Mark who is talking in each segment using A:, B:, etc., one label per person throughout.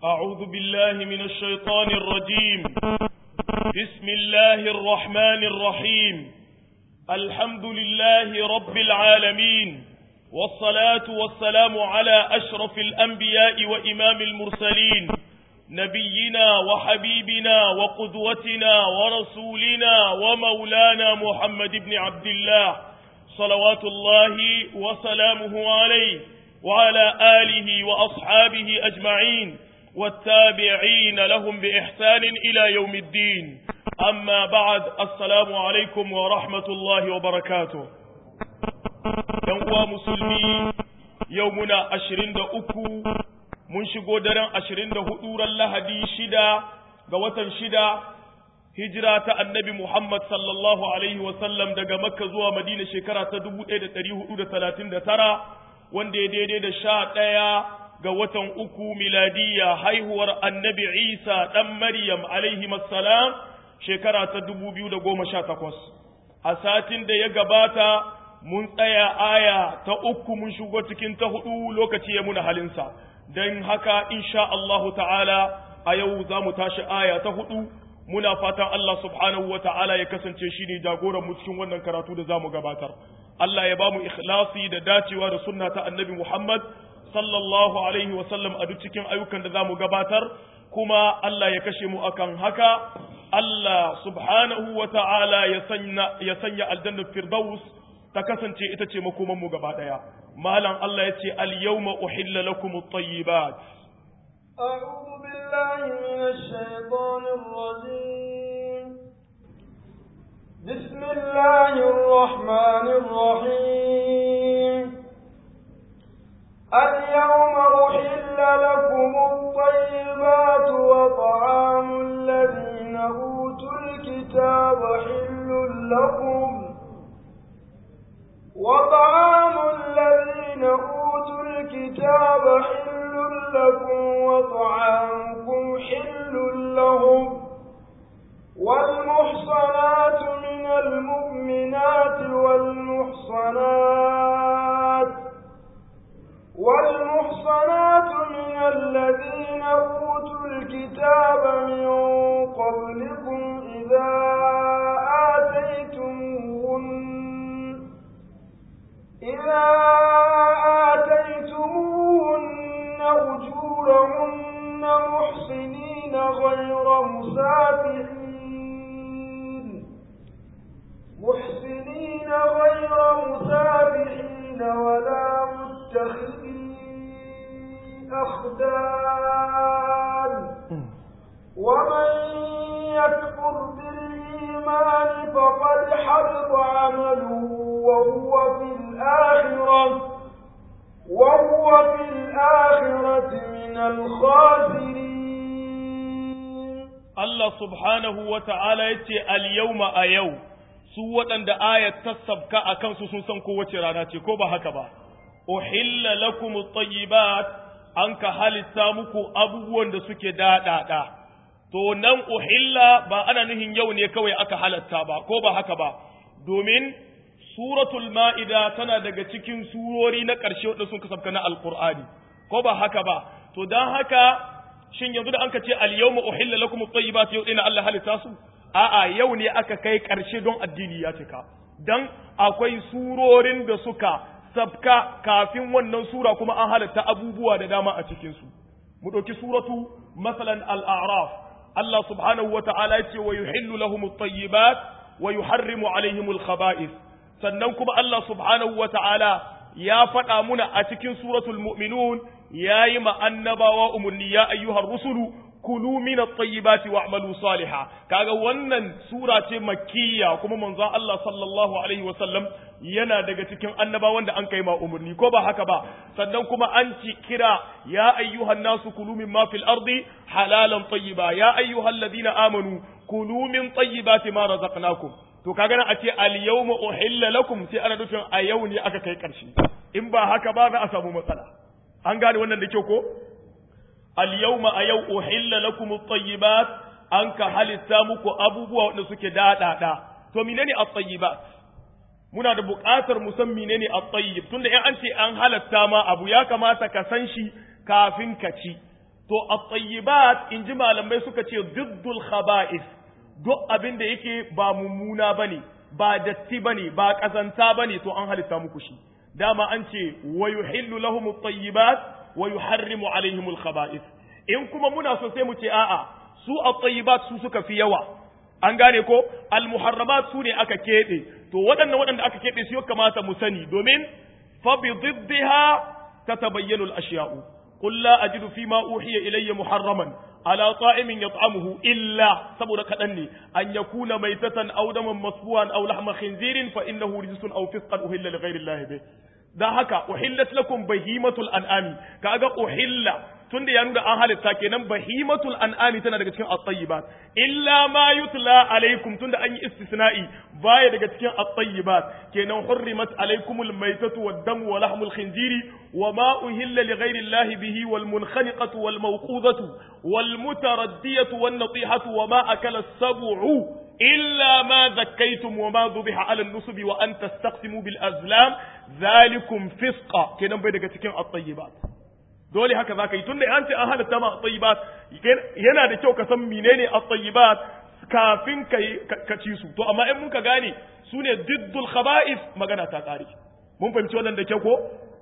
A: أعوذ بالله من الشيطان الرجيم بسم الله الرحمن الرحيم الحمد لله رب العالمين والصلاة والسلام على أشرف الأنبياء وإمام المرسلين نبينا وحبيبنا وقدوتنا ورسولنا ومولانا محمد بن عبد الله صلوات الله وسلامه عليه وعلى آله وأصحابه أجمعين والتابعين لهم بإحسان إلى يوم الدين أما بعد السلام عليكم ورحمة الله وبركاته يوم مسلمي يومنا أشرين أكو mun shigo daren ashirin da hudu ran lahadi shida ga watan shida hijira ta annabi Muhammad sallallahu alaihi wasallam daga makka zuwa madina shekara ta dubu ɗaya da ɗari hudu da talatin da tara wanda ya daidai da sha ɗaya ga watan uku miladiyya haihuwar annabi isa ɗan maryam alaihi salam shekara ta dubu biyu da goma sha takwas a satin da ya gabata mun tsaya aya ta uku mun shigo cikin ta hudu lokaci ya muna halinsa don haka insha Allahu ta'ala a yau za mu tashi aya ta hudu muna fatan Allah subhanahu wa ta'ala ya kasance shi ne jagoran mu cikin wannan karatu da za mu gabatar Allah ya ba mu ikhlasi da dacewa da sunna ta annabi Muhammad sallallahu alaihi wa sallam a duk cikin ayyukan da za mu gabatar kuma Allah ya kashe mu akan haka Allah subhanahu wa ta'ala ya sanya ya sanya aljannar firdaus ta kasance ita ce makoman mu gaba daya malam Allah ya ce al-yawma uhilla lakum at-tayyibat
B: a'udhu billahi minash shaitanir rajim bismillahir rahmanir rahim al-yawma uhilla lakum at-tayyibat wa ta'amul ladina utul kitaba hillul lakum وطعام الذين أوتوا الكتاب حل لكم وطعامكم حل لهم والمحصنات من المؤمنات والمحصنات والمحصنات من الذين أوتوا الكتاب من قبلكم إذا آتيتموهن إذا آتيتموهن أجورهن محصنين غير مسافحين محسنين غير مسافحين ولا متخذي أخدان ومن يكفر بالإيمان فقد حبط عمله وهو في الآخرة وهو في الآخرة من الخاسرين
A: الله سبحانه وتعالى يتي اليوم أيو su waɗanda ayat ta sabka a kansu sun san kowace rana ce ko ba haka ba uhilla lakum at-tayyibat an ka halitta muku abubuwan da suke daɗaɗa to nan uhilla ba ana nuhin yau ne kawai aka halatta ba ko ba haka ba domin suratul ma'ida tana daga cikin surori na ƙarshe wadda sun kasabka na alqur'ani ko ba haka ba to dan haka shin yanzu da an ka ce al-yawma uhilla lakum at-tayyibat yau ina Allah halitta su a'a yau ne aka kai ƙarshe don addini ya cika dan akwai surorin da suka sabka kafin wannan sura kuma an halatta abubuwa da dama a cikin su mu ɗauki suratu masalan al-a'raf Allah subhanahu wa ta'ala ya ce wa yuhillu lahum at-tayyibat wa yuharrimu alaihim al-khaba'ith sannan kuma Allah subhanahu wa ta'ala ya faɗa muna a cikin suratul mu'minun yayi ma annabawa umurni ya ayyuhar rusulu kulu min at-tayyibati wa'malu salihan kaga wannan sura ce makkiya kuma manzon Allah sallallahu alaihi wa sallam yana daga cikin annabawan da an kai ma umurni ko ba haka ba sannan kuma an ci kira ya ayyuhan nasu kulu mimma fil ardi halalan tayyiba ya ayyuhal ladina amanu kulu min tayyibati ma razaqnakum to kaga nan a ce al yawma uhilla lakum sai ana nufin a yau ne aka kai karshe in ba haka ba za a samu matsala an gane wannan da kyau ko al yawma a yau uhilla lakum at-tayyibat an ka halitta muku abubuwa wanda suke daɗaɗa to menene at-tayyibat muna da buƙatar mu san menene at-tayyib tunda in an ce an halatta ma abu ya kamata ka san shi kafin ka ci to at-tayyibat in ji malamai suka ce diddul khaba'is duk abin da yake ba mummuna bane ba datti bane ba kazanta bane to an halitta muku shi dama an ce wa yuhillu lahum at-tayyibat wa yuharrimu alaihim al-khaba'is in kuma muna so sai mu ce a'a su at-tayyibat su suka fi yawa an gane ko al-muharramat su ne aka kebe to waɗannan waɗanda aka kebe su ya kamata mu sani domin fa bi diddiha tatabayyanu al-ashya'u qul la ajidu fi ma uhiya ilayya muharraman ala ta'imin yat'amuhu illa saboda kadan ne an yakuna maitatan aw daman masfuwan aw lahma khinzirin fa innahu rijsun aw fisqan uhilla li ghayri allahi bih dan haka uhillat lakum bahimatul an'ami kaga uhilla tunda ya nuna an halitta kenan bahimatul an'ami tana daga cikin at-tayyibat illa ma yutla alaikum tunda an yi istisna'i baya daga cikin at-tayyibat kenan hurrimat alaikumul maytatu wad-damu wa lahmul khinziri wa ma uhilla li ghayri allahi bihi wal munkhaniqatu wal mawqudatu wal mutaraddiyatu wan natihatu wa ma akala as-sab'u إلا ما ذكيتم وما ذبح على النصب وأن تستقسموا بالأزلام ذلكم فسقا كنا بيدك تكين الطيبات dole haka za ka yi tunda an ce an halatta ma at-tayyibat yana da kyau ka san menene at-tayyibat kafin ka ci su to amma in mun ka gane su ne diddul khaba'is magana ta kare mun fahimci wannan da kyau ko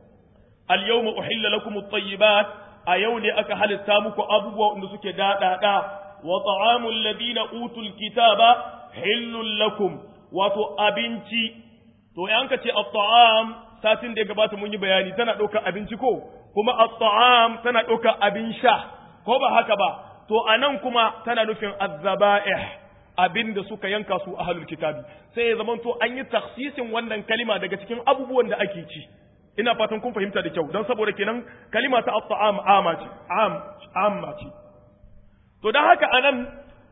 A: al-yawma uhilla lakum at-tayyibat a yau ne aka halitta muku abubuwa wanda suke daɗaɗa wa ta'amul ladina utul kitaba hillul lakum wato abinci to yan ka ce at-ta'am satin da ya gabata mun yi bayani tana ɗaukar abinci ko kuma at-ta'am tana ɗaukar abin sha ko ba haka ba to anan kuma tana nufin az-zaba'ih abinda suka yanka su ahlul kitabi sai ya zamanto an yi taksisin wannan kalima daga cikin abubuwan da ake ci ina fatan kun fahimta da kyau don saboda kenan kalima ta at-ta'am ama ce am amma ce to dan haka anan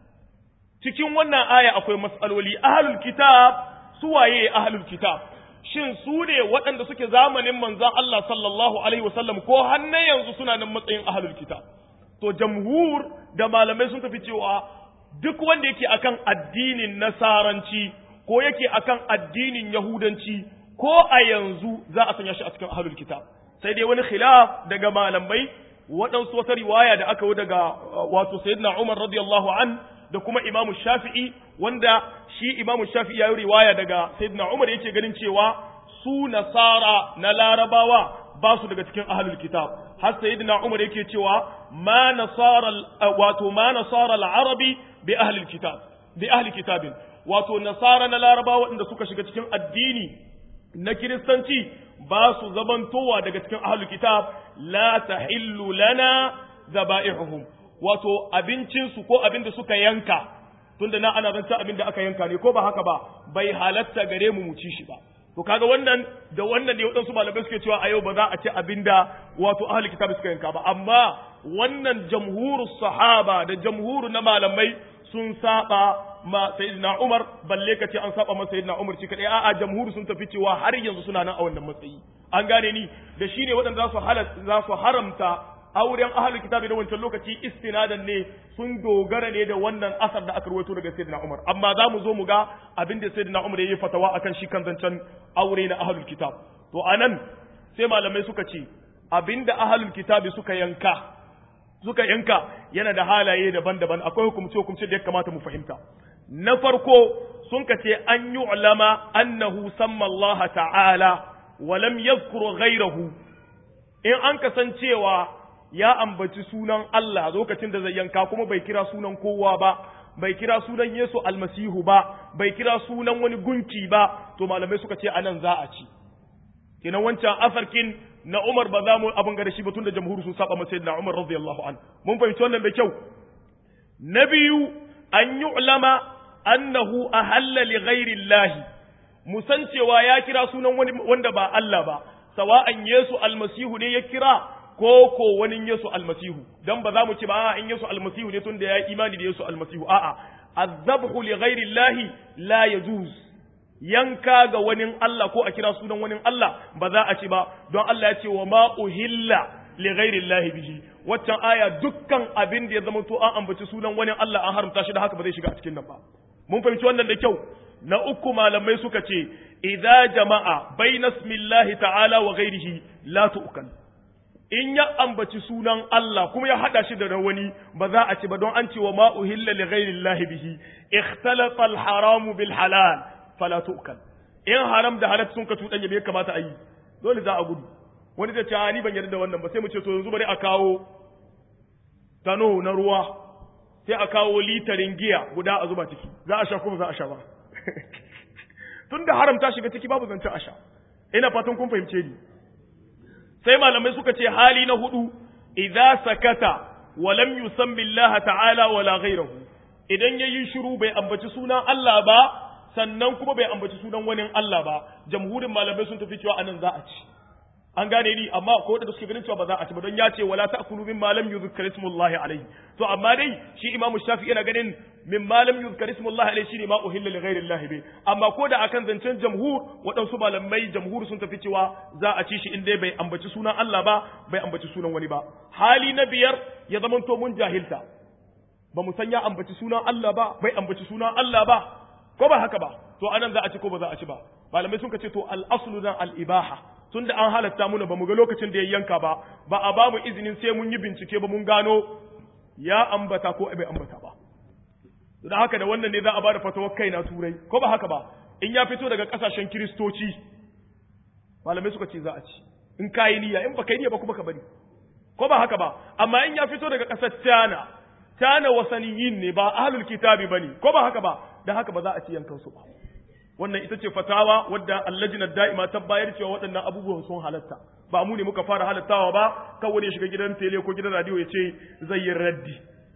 A: cikin wannan aya akwai mas'aloli ahlul kitab su waye ahlul kitab shin su ne waɗanda suke zamanin manzon Allah sallallahu alaihi wasallam ko hannu yanzu suna nan matsayin ahlul kitab to jamhur da malamai sun tafi cewa duk wanda yake akan addinin nasaranci ko yake akan addinin yahudanci ko a yanzu za a sanya shi a cikin ahlul kitab sai dai wani khilaf daga malamai waɗansu wata riwaya da aka yi daga wato sayyidina Umar radiyallahu an da kuma Imam Shafi'i wanda shi Imam Shafi'i ya yi riwaya daga sayyidina Umar yake ganin cewa su nasara na larabawa ba su daga cikin ahlul kitab har sayyidina Umar yake cewa ma nasara wato ma nasara al-arabi bi ahlil kitab bi ahli kitabin wato nasara na larabawa inda suka shiga cikin addini na kiristanci ba su zamantowa daga cikin ahlul kitab la tahillu lana zaba'ihuhum wato abincinsu ko abin da suka yanka tunda na ana zanta abin da aka yanka ne ko ba haka ba bai halatta gare mu mu ci shi ba to kaga wannan da wannan ne waɗansu malamai suke cewa a yau ba za a ci abin da wato ahlul kitab suka yanka ba amma wannan jamhurus sahaba da jamhuru na malamai sun saba ma sayyidina Umar balle ka ce an saba ma sayyidina Umar shi kadai a'a jamhuri sun tafi cewa har yanzu suna nan a wannan matsayi an gane ni da shine waɗanda za su za su haramta auren ahlul kitabi da wancan lokaci istinadan ne sun dogara ne da wannan asar da aka rawaito daga sayyidina Umar amma za mu zo mu ga abin da sayyidina Umar yayi fatawa akan shi kan zancen aure na ahlul kitab to anan sai malamai suka ce abinda ahlul kitabi suka yanka suka yanka yana da halaye daban-daban akwai hukumce hukumce da ya kamata mu fahimta na farko sun ka ce an yi ulama annahu samma Allah ta'ala wa lam yadhkur ghayrahu in an kasancewa ya ambaci sunan Allah lokacin da zai yanka kuma bai kira sunan kowa ba bai kira sunan Yesu almasihu ba bai kira sunan wani gunki ba to malamai suka ce anan za a ci kenan wancan asarkin na Umar ba za mu abin ga da shi ba tunda jamhuri sun saba masa na Umar radiyallahu an mun fahimci wannan da kyau na biyu an yi ulama annahu ahalla li ghairi Allah musan cewa ya kira sunan wani wanda ba Allah ba sawa'an Yesu almasihu ne ya kira ko ko wani Yesu almasihu dan ba za mu ce ba a'a in Yesu almasihu ne tunda ya imani da Yesu almasihu a'a azabhu li ghairi Allah la yajuz yanka ga wani Allah ko a kira sunan wani Allah ba za a ci ba don Allah ya ce wa ma uhilla li ghairi Allah bihi waccan aya dukkan abin da ya zama to an ambaci sunan wani Allah an haramta shi da haka ba zai shiga a cikin nan ba mun fahimci wannan da kyau na uku malamai suka ce idza jama'a baina ismillahi ta'ala wa ghairihi la tu'kal in ya ambaci sunan Allah kuma ya hada shi da na wani ba za a ci ba don an ce wa ma uhilla li ghairillahi bihi ikhtalafa al-haram bil halal fala tu'kal in haram da halal sun ka tudanya me kamata a yi dole za a gudu wani zai ce a ni ban yarda da wannan ba sai mu ce to yanzu bari a kawo tano na ruwa sai a kawo litarin giya guda a zuba ciki za a sha kuma za a sha ba tun da haramta shiga ciki babu zancen a sha ina fatan kun fahimce ni sai malamai suka ce hali na hudu idza sakata wa lam yusammi Allah ta'ala wala ghayrahu idan yayi shiru bai ambaci sunan Allah ba sannan kuma bai ambaci sunan wani Allah ba jamhurin malamai sun tafi cewa anan za a ci an gane ni amma ko wanda suke ganin cewa ba za a ci ba don ya ce wala ta'kulu mimma lam yuzkar ismullahi alayhi to amma dai shi imam shafi yana ganin mimma lam yuzkar ismullahi alayhi shine ma uhilla li ghairi llahi bi amma ko da akan zancen jamhur waɗansu malamai jamhur sun tafi cewa za a ci shi in dai bai ambaci sunan Allah ba bai ambaci sunan wani ba hali na biyar ya zamanto mun jahilta ba mu san ya ambaci sunan Allah ba bai ambaci sunan Allah ba ko ba haka ba to anan za a ci ko ba za a ci ba malamai sun ce to al aslu dan al ibaha tunda an halatta muna ba mu ga lokacin da ya yanka ba ba a ba mu izinin sai mun yi bincike ba mun gano ya ambata ko bai ambata ba da haka da wannan ne za a ba da fatawar kai na turai ko ba haka ba in ya fito daga kasashen kiristoci malamai suka ce za a ci in ka yi niyya in ba kai niyya ba kuma ka bari ko ba haka ba amma in ya fito daga kasar Tana Tana wasaniyin ne ba ahlul kitabi bane ko ba haka ba da haka ba za a ci yankan su ba wannan ita ce fatawa wadda allajinar da'ima ta bayar cewa waɗannan abubuwan sun halatta ba mu ne muka fara halattawa ba kawai ne shiga gidan tele ko gidan radio ya ce zai yi raddi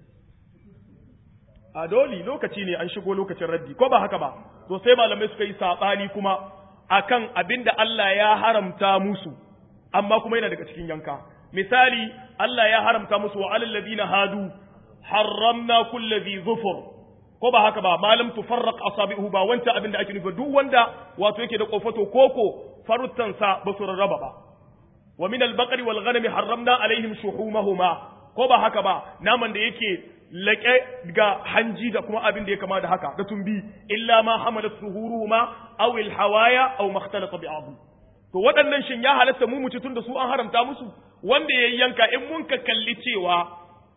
A: a doli lokaci ne an shigo lokacin raddi ko ba haka ba to sai malamai suka yi saɓani kuma akan abin da Allah ya haramta musu amma kuma yana daga cikin yanka misali Allah ya haramta musu wa alal ladina hadu harramna kulli dhi zufur ko ba haka ba malam tufarraq asabihu ba wancan abin da ake nufi duk wanda wato yake da kofato koko faruttansa ba su rarraba ba wa min al-baqari wal ghanami harramna alaihim shuhumahuma ko ba haka ba naman da yake laƙe ga hanji da kuma abin da ya kama da haka da tumbi illa ma hamalat suhuruhuma aw al-hawaya aw makhtalata bi to waɗannan shin ya halatta mu muci tun da su an haramta musu wanda ya yanka in mun ka kalli cewa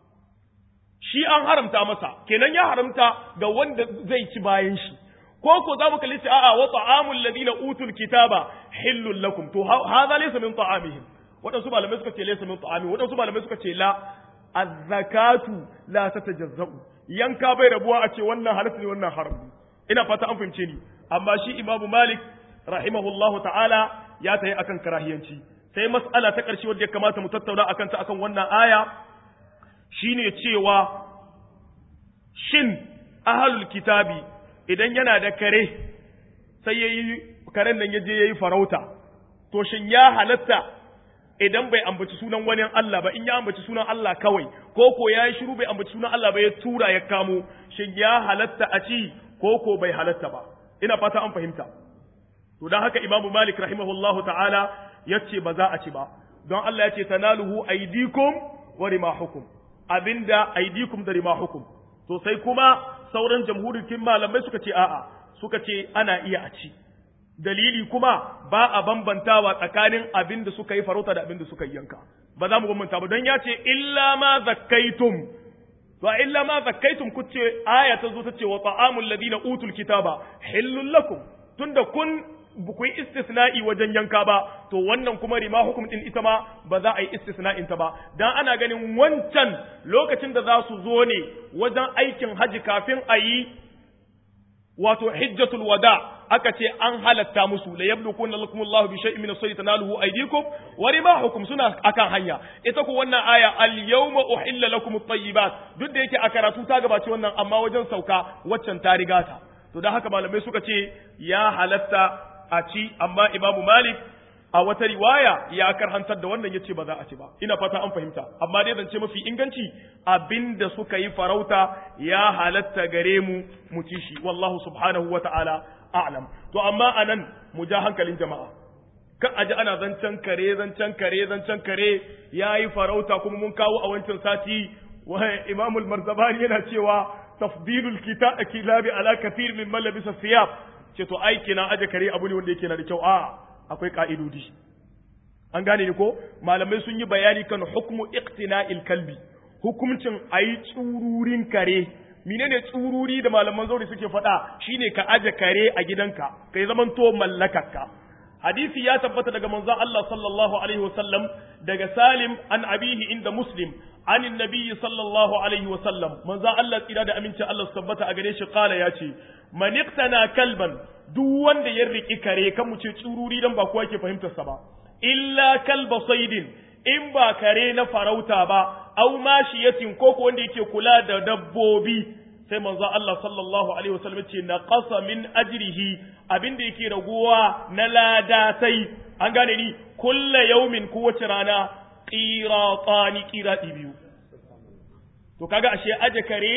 A: shi an haramta masa kenan ya haramta ga wanda zai ci bayan shi ko ko za mu kalli a'a wa ta'amul ladina utul kitaba hillul lakum to hadha laysa min ta'amihim wadansu malamai suka ce laysa min ta'amihim wadansu malamai suka ce la az-zakatu la tatajazza'u yanka bai rabuwa a ce wannan halatta ne wannan haram ina fata an fahimce ni amma shi imamu malik rahimahullahu ta'ala ya tayi akan karahiyanci sai mas'ala ta ƙarshe wadda ya kamata mu tattauna akan ta akan wannan aya shine cewa shin ahalul kitabi idan yana da kare sai yayi karen nan yaje yayi farauta to shin ya halatta idan bai ambaci sunan wani Allah ba in ya ambaci sunan Allah kawai ko ko yayi shiru bai ambaci sunan Allah ba ya tura ya kamo shin ya halatta a ci ko ko bai halatta ba ina fata an fahimta to dan haka imamu malik rahimahullahu ta'ala yace ba za a ci ba don Allah yace tanaluhu aydikum wa rimahukum abinda aidikum da rimahukum to sai kuma sauran jamhurin malamai suka ce a'a suka ce ana iya a ci dalili kuma ba a bambantawa tsakanin abin da suka yi farauta da abin da suka yi yanka ba za mu bambanta ba don ya ce illa ma zakkaitum to illa ma zakkaitum kuce aya ta zo ta ce wa ta'amul ladina utul kitaba hillul lakum tunda kun ku yi istisna'i wajen yanka ba to wannan kuma rima hukum din ita ma ba za a yi istisna'in ta ba dan ana ganin wancan lokacin da za su zo ne wajen aikin haji kafin a yi wato hijjatul wada aka ce an halatta musu la yabluqun lakum Allahu bi shay'in min as-sayd tanaluhu aydikum wa rimahukum suna akan hanya ita ko wannan aya al yawma uhilla lakum at-tayyibat duk da yake a karatu ta gabace wannan amma wajen sauka waccan ta riga ta to dan haka malamai suka ce ya halatta a ci amma imamu malik a wata riwaya ya karhantar da wannan yace ba za a ci ba ina fata an fahimta amma dai zance mafi inganci abinda suka yi farauta ya halatta gare mu mu ci shi wallahu subhanahu wata'ala a'lam to amma anan mu ja hankalin jama'a kan aji ana zancen kare zancen kare zancen kare yayi farauta kuma mun kawo a wancan sati wa imamul marzabani yana cewa tafdilul kilabi ala kathir min malabisa siyab ce to aiki na aje kare abu ne wanda yake na da kyau a akwai ka'idodi an gane ni ko malamai sun yi bayani kan hukmu iqtina'il kalbi hukuncin ayi tsururin kare menene tsururi da malaman zauri suke faɗa shine ka aje kare a gidanka kai zaman to mallakarka hadisi ya tabbata daga manzon Allah sallallahu alaihi wasallam daga Salim an abihi inda Muslim an annabi sallallahu alaihi wasallam manzon Allah tsira da aminci Allah su tabbata a gare shi kala ya ce man iqtana kalban duk wanda ya riki kare kan mu ce tsururi dan ba kowa ke fahimtar sa ba illa kalba saidin in ba kare na farauta ba au mashiyatin ko ko wanda yake kula da dabbobi sai manzo Allah sallallahu alaihi wasallam ce na qasa min ajrihi abinda yake raguwa na lada sai an gane ni kulla yaumin kowace rana qiratani qirati biyu to kaga ashe aje kare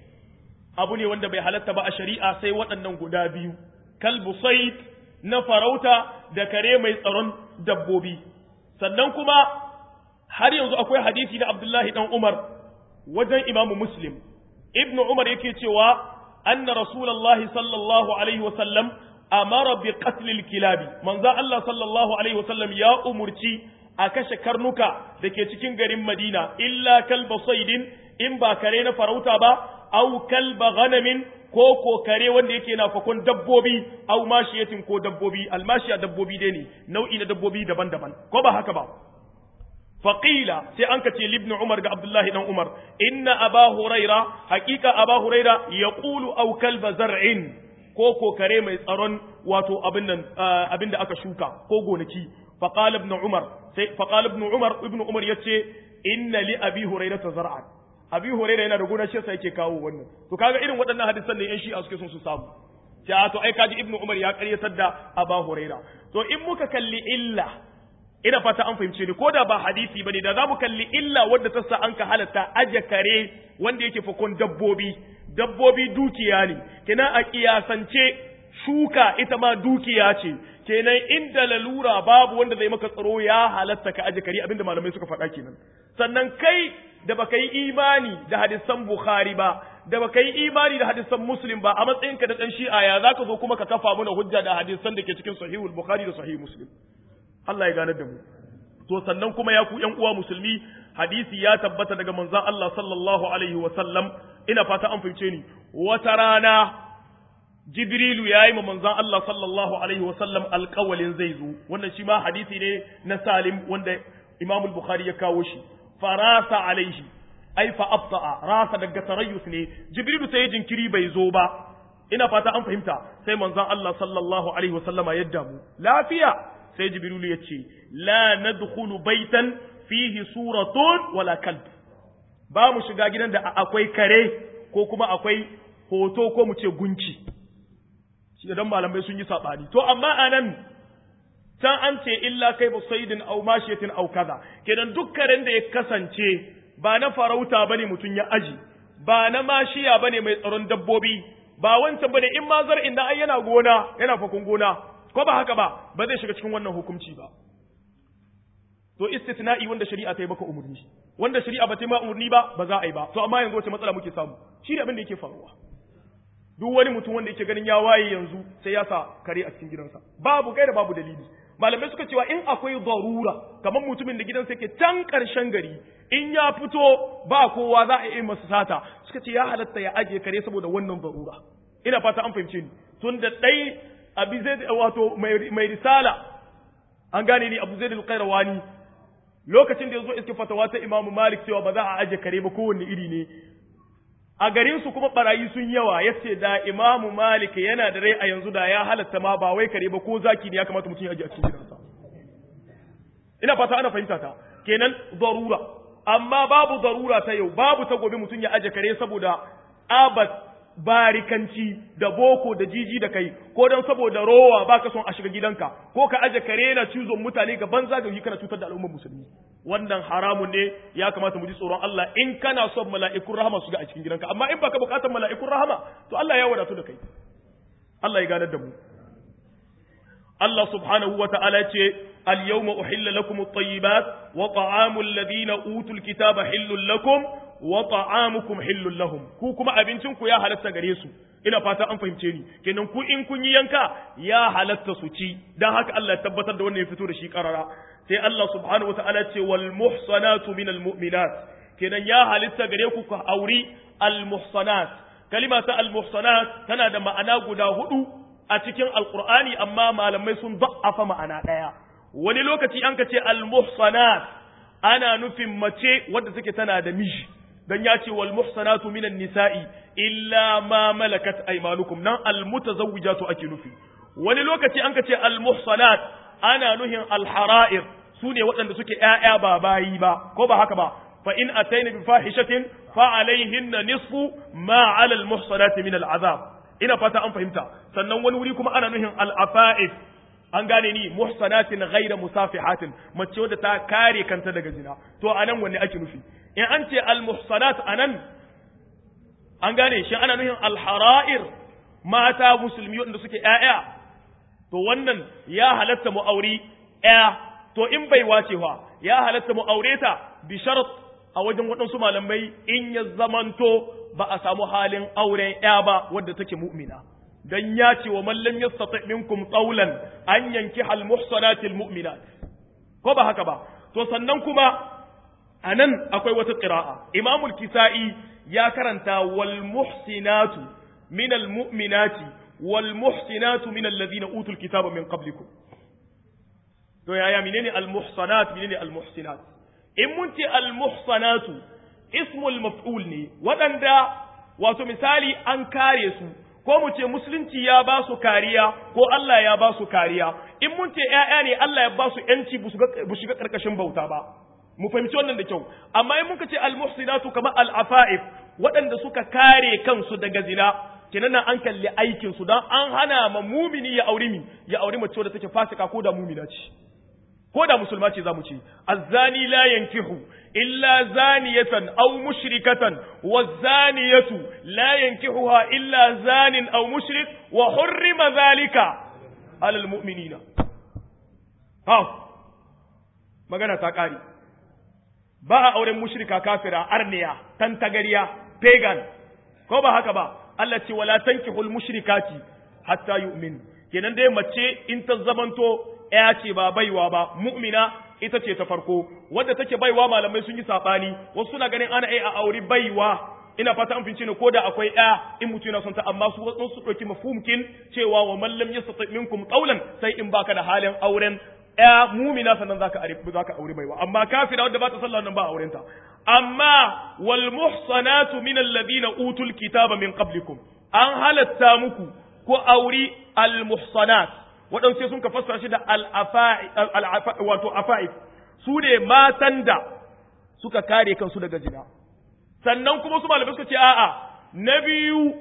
A: abu ne wanda bai halatta ba a shari'a sai waɗannan guda biyu kalbu said na farauta da kare mai tsaron dabbobi sannan kuma har yanzu akwai hadisi na Abdullahi dan Umar wajen Imam Muslim Ibn Umar yake cewa anna Rasulullahi sallallahu alaihi wa sallam amara bi qatlil kilabi manzo Allah sallallahu alaihi wa sallam ya umurci a kashe karnuka da ke cikin garin Madina illa kalba saidin in ba kare na farauta ba au kalba ghanamin ko ko kare wanda yake na fakon dabbobi au mashiyatin ko dabbobi almashiya dabbobi dai ne nau'i na dabbobi daban-daban ko ba haka ba faqila sai an kace libnu umar ga abdullahi dan umar inna aba huraira haqiqa aba huraira yaqulu au kalba zar'in ko ko kare mai tsaron wato abin nan abin da aka shuka ko gonaki faqala ibn umar sai faqala ibn umar ibn umar yace inna li abi hurairata zar'an abi hurairah yana da gona shi yasa yake kawo wannan to kaga irin waɗannan hadisan da yan shi'a suke son su samu sai to ai kaji ibnu umar ya ƙaryatar da aba hurairah to in muka kalli illa ina fata an fahimce ni ko da ba hadisi bane da zamu kalli illa wadda ta sa an ka halatta aje kare wanda yake fakon dabbobi dabbobi dukiya ne kenan a kiyasance shuka ita ma dukiya ce kenan inda lalura babu wanda zai maka tsaro ya halatta ka aje kare abinda malamai suka faɗa kenan sannan kai da baka yi imani da hadisan Bukhari ba da baka yi imani da hadisan Muslim ba a matsayinka da dan Shi'a ya zaka zo kuma ka kafa mana hujja da hadisan da ke cikin Sahihul Bukhari da Sahih Muslim Allah ya ganar da mu to sannan kuma ya ku ƴan uwa musulmi hadisi ya tabbata daga manzon Allah sallallahu alaihi wa sallam ina fata an fahimce ni wata rana Jibrilu ya yi ma manzon Allah sallallahu alaihi wa sallam alƙawalin zai zo wannan shi ma hadisi ne na Salim wanda Imam Bukhari ya kawo shi farasa alaihi ai fa abta'a rasa daga tarayyus ne jibrilu sai jinkiri bai zo ba ina fata an fahimta sai manzon Allah sallallahu alaihi wasallama ya damu lafiya sai jibrilu ya ce la nadkhulu baitan fihi suratun wala kalb ba mu shiga gidan da akwai kare ko kuma akwai hoto ko mu ce gunci shi dan malamai sun yi sabani to amma anan can an ce illa kai ba saidin au mashiyatin au kaza kenan duk karen da ya kasance ba na farauta bane mutum ya aji ba na mashiya bane mai tsaron dabbobi ba wancan bane in ma zar'in da ai yana gona yana fakun gona ko ba haka ba ba zai shiga cikin wannan hukunci ba to istitna'i wanda shari'a ta yi maka umurni wanda shari'a ba ta yi ma umurni ba ba za a yi ba to amma yanzu wace matsala muke samu shi ne abin da yake faruwa duk wani mutum wanda yake ganin ya waye yanzu sai ya sa kare a cikin gidansa babu gaira babu dalili malamai suka cewa in akwai zarura kamar mutumin da gidansa yake can ƙarshen gari in ya fito ba kowa za a yi masa sata suka ce ya halatta ya ajiye kare saboda wannan zarura ina fata an fahimce ni tun da ɗai abi zai wato mai risala an gane ni abu zai da alƙairawani lokacin da ya zo iske fatawa ta imamu malik cewa ba za a ajiye kare ba kowanne iri ne a garin su kuma barayi sun yawa yace da imamu malik yana da rai a yanzu da ya halatta ma ba wai kare ba ko zaki ne ya kamata mutum ya aje a cikin gidansa ina fata ana fahimta ta kenan darura amma babu darura ta yau babu ta gobe mutum ya aje kare saboda abat barikanci da boko da jiji da kai ko don saboda rowa baka son a shiga gidanka ko ka aje kare na cizon mutane ga banza ga kana cutar da al'ummar musulmi wannan haramun ne ya kamata mu ji tsoron Allah in kana son mala'ikun rahama su ga a cikin gidanka amma in baka bukatar mala'ikun rahama to Allah ya wadatu da kai Allah ya ganar da mu Allah subhanahu wa ta'ala ce al-yawma uhilla lakum at-tayyibat wa ta'amul ladina utul kitaba hillul lakum wa ta'amukum hillul lahum ku kuma abincin ku ya halatta gare su ina fata an fahimce ni kenan ku in kun yi yanka ya halatta su ci dan haka Allah ya tabbatar da wannan ya fito da shi karara sai Allah subhanahu wataala ce wal muhsanatu minal mu'minat kenan ya halitta gare ku ku auri al muhsanat kalima ta al muhsanat tana da ma'ana guda hudu a cikin alqur'ani amma malamai sun da'afa ma'ana daya wani lokaci an ka ce al muhsanat ana nufin mace wadda take tana da miji dan ya ce wal muhsanatu minan nisa'i illa ma malakat aymanukum nan al mutazawwijatu ake nufi wani lokaci an ka ce al muhsanat ana nuhin al hara'ir sune waɗanda suke ƴaƴa ba bayi ba ko ba haka ba fa in ataina bi fahishatin fa alaihinna nisfu ma ala al muhsanati min al azab ina fata an fahimta sannan wani wuri kuma ana nuhin al afa'if an gane ni muhsanatin ghaira musafihatin mace wadda ta kare kanta daga zina to anan wanne ake nufi in an ce al muhsanat anan an gane shi ana nuhin al hara'ir mata musulmi wanda suke ƴaƴa to wannan ya halatta mu auri ƴa to in bai wacewa ya halatta mu aure ta bi sharat a wajen waɗansu malamai in ya zamanto ba a samu halin auren ƴa ba wadda take mu'mina dan ya ce wa man lam yastati minkum qawlan an yankiha al muhsanati al mu'minat ko ba haka ba to sannan kuma anan akwai wata qira'a imamu al kisai ya karanta wal muhsinatu min al mu'minati wal muhsinatu min alladhina utul kitaba min qablikum to yaya menene al muhsanat menene al muhsinat in mun ce al muhsanatu ismul maf'ul ne waɗanda wato misali an kare su ko mu ce musulunci ya ba su kariya ko Allah ya ba su kariya in mun ce ƴaƴa ne Allah ya ba su ƴanci bu shiga ƙarƙashin bauta ba mu fahimci wannan da kyau amma in muka ce almuhsinatu kamar al'afa'if waɗanda suka kare kansu daga zina kenan an kalli aikin su dan an hana ma mumini ya auri mi ya auri mace wadda take fasika ko da mumina ce ko da musulma ce zamu ce azzani la yankihu illa zaniyatan aw mushrikatan wazaniyatu la yankihuha illa zanin aw mushrik wa hurrima zalika ala almu'minina ha magana ta kare ba a auren mushrika kafira arniya tantagariya pagan ko ba haka ba Allah ce wala tankihul mushrikati hatta yu'min kenan dai mace in ta zamanto ya ce ba baiwa ba mu'mina ita ce ta farko wadda take baiwa malamai sun yi sabani wasu suna ganin ana a auri baiwa ina fata an fince ne ko da akwai ɗaya in mutum yana son ta amma su wasu su ɗauki mafhumkin cewa wa man lam yastati minkum qawlan sai in baka da halin auren ya mumina sannan zaka aure zaka aure baiwa amma kafira wadda ba ta sallah nan ba auren ta amma wal muhsanatu min alladhina utul kitaba min qablikum an halatta muku ko auri al muhsanat waɗansu sai sun ka fassara shi da al wato afa'if su ne matan da suka kare kansu daga zina sannan kuma su malamai suka ce a'a na biyu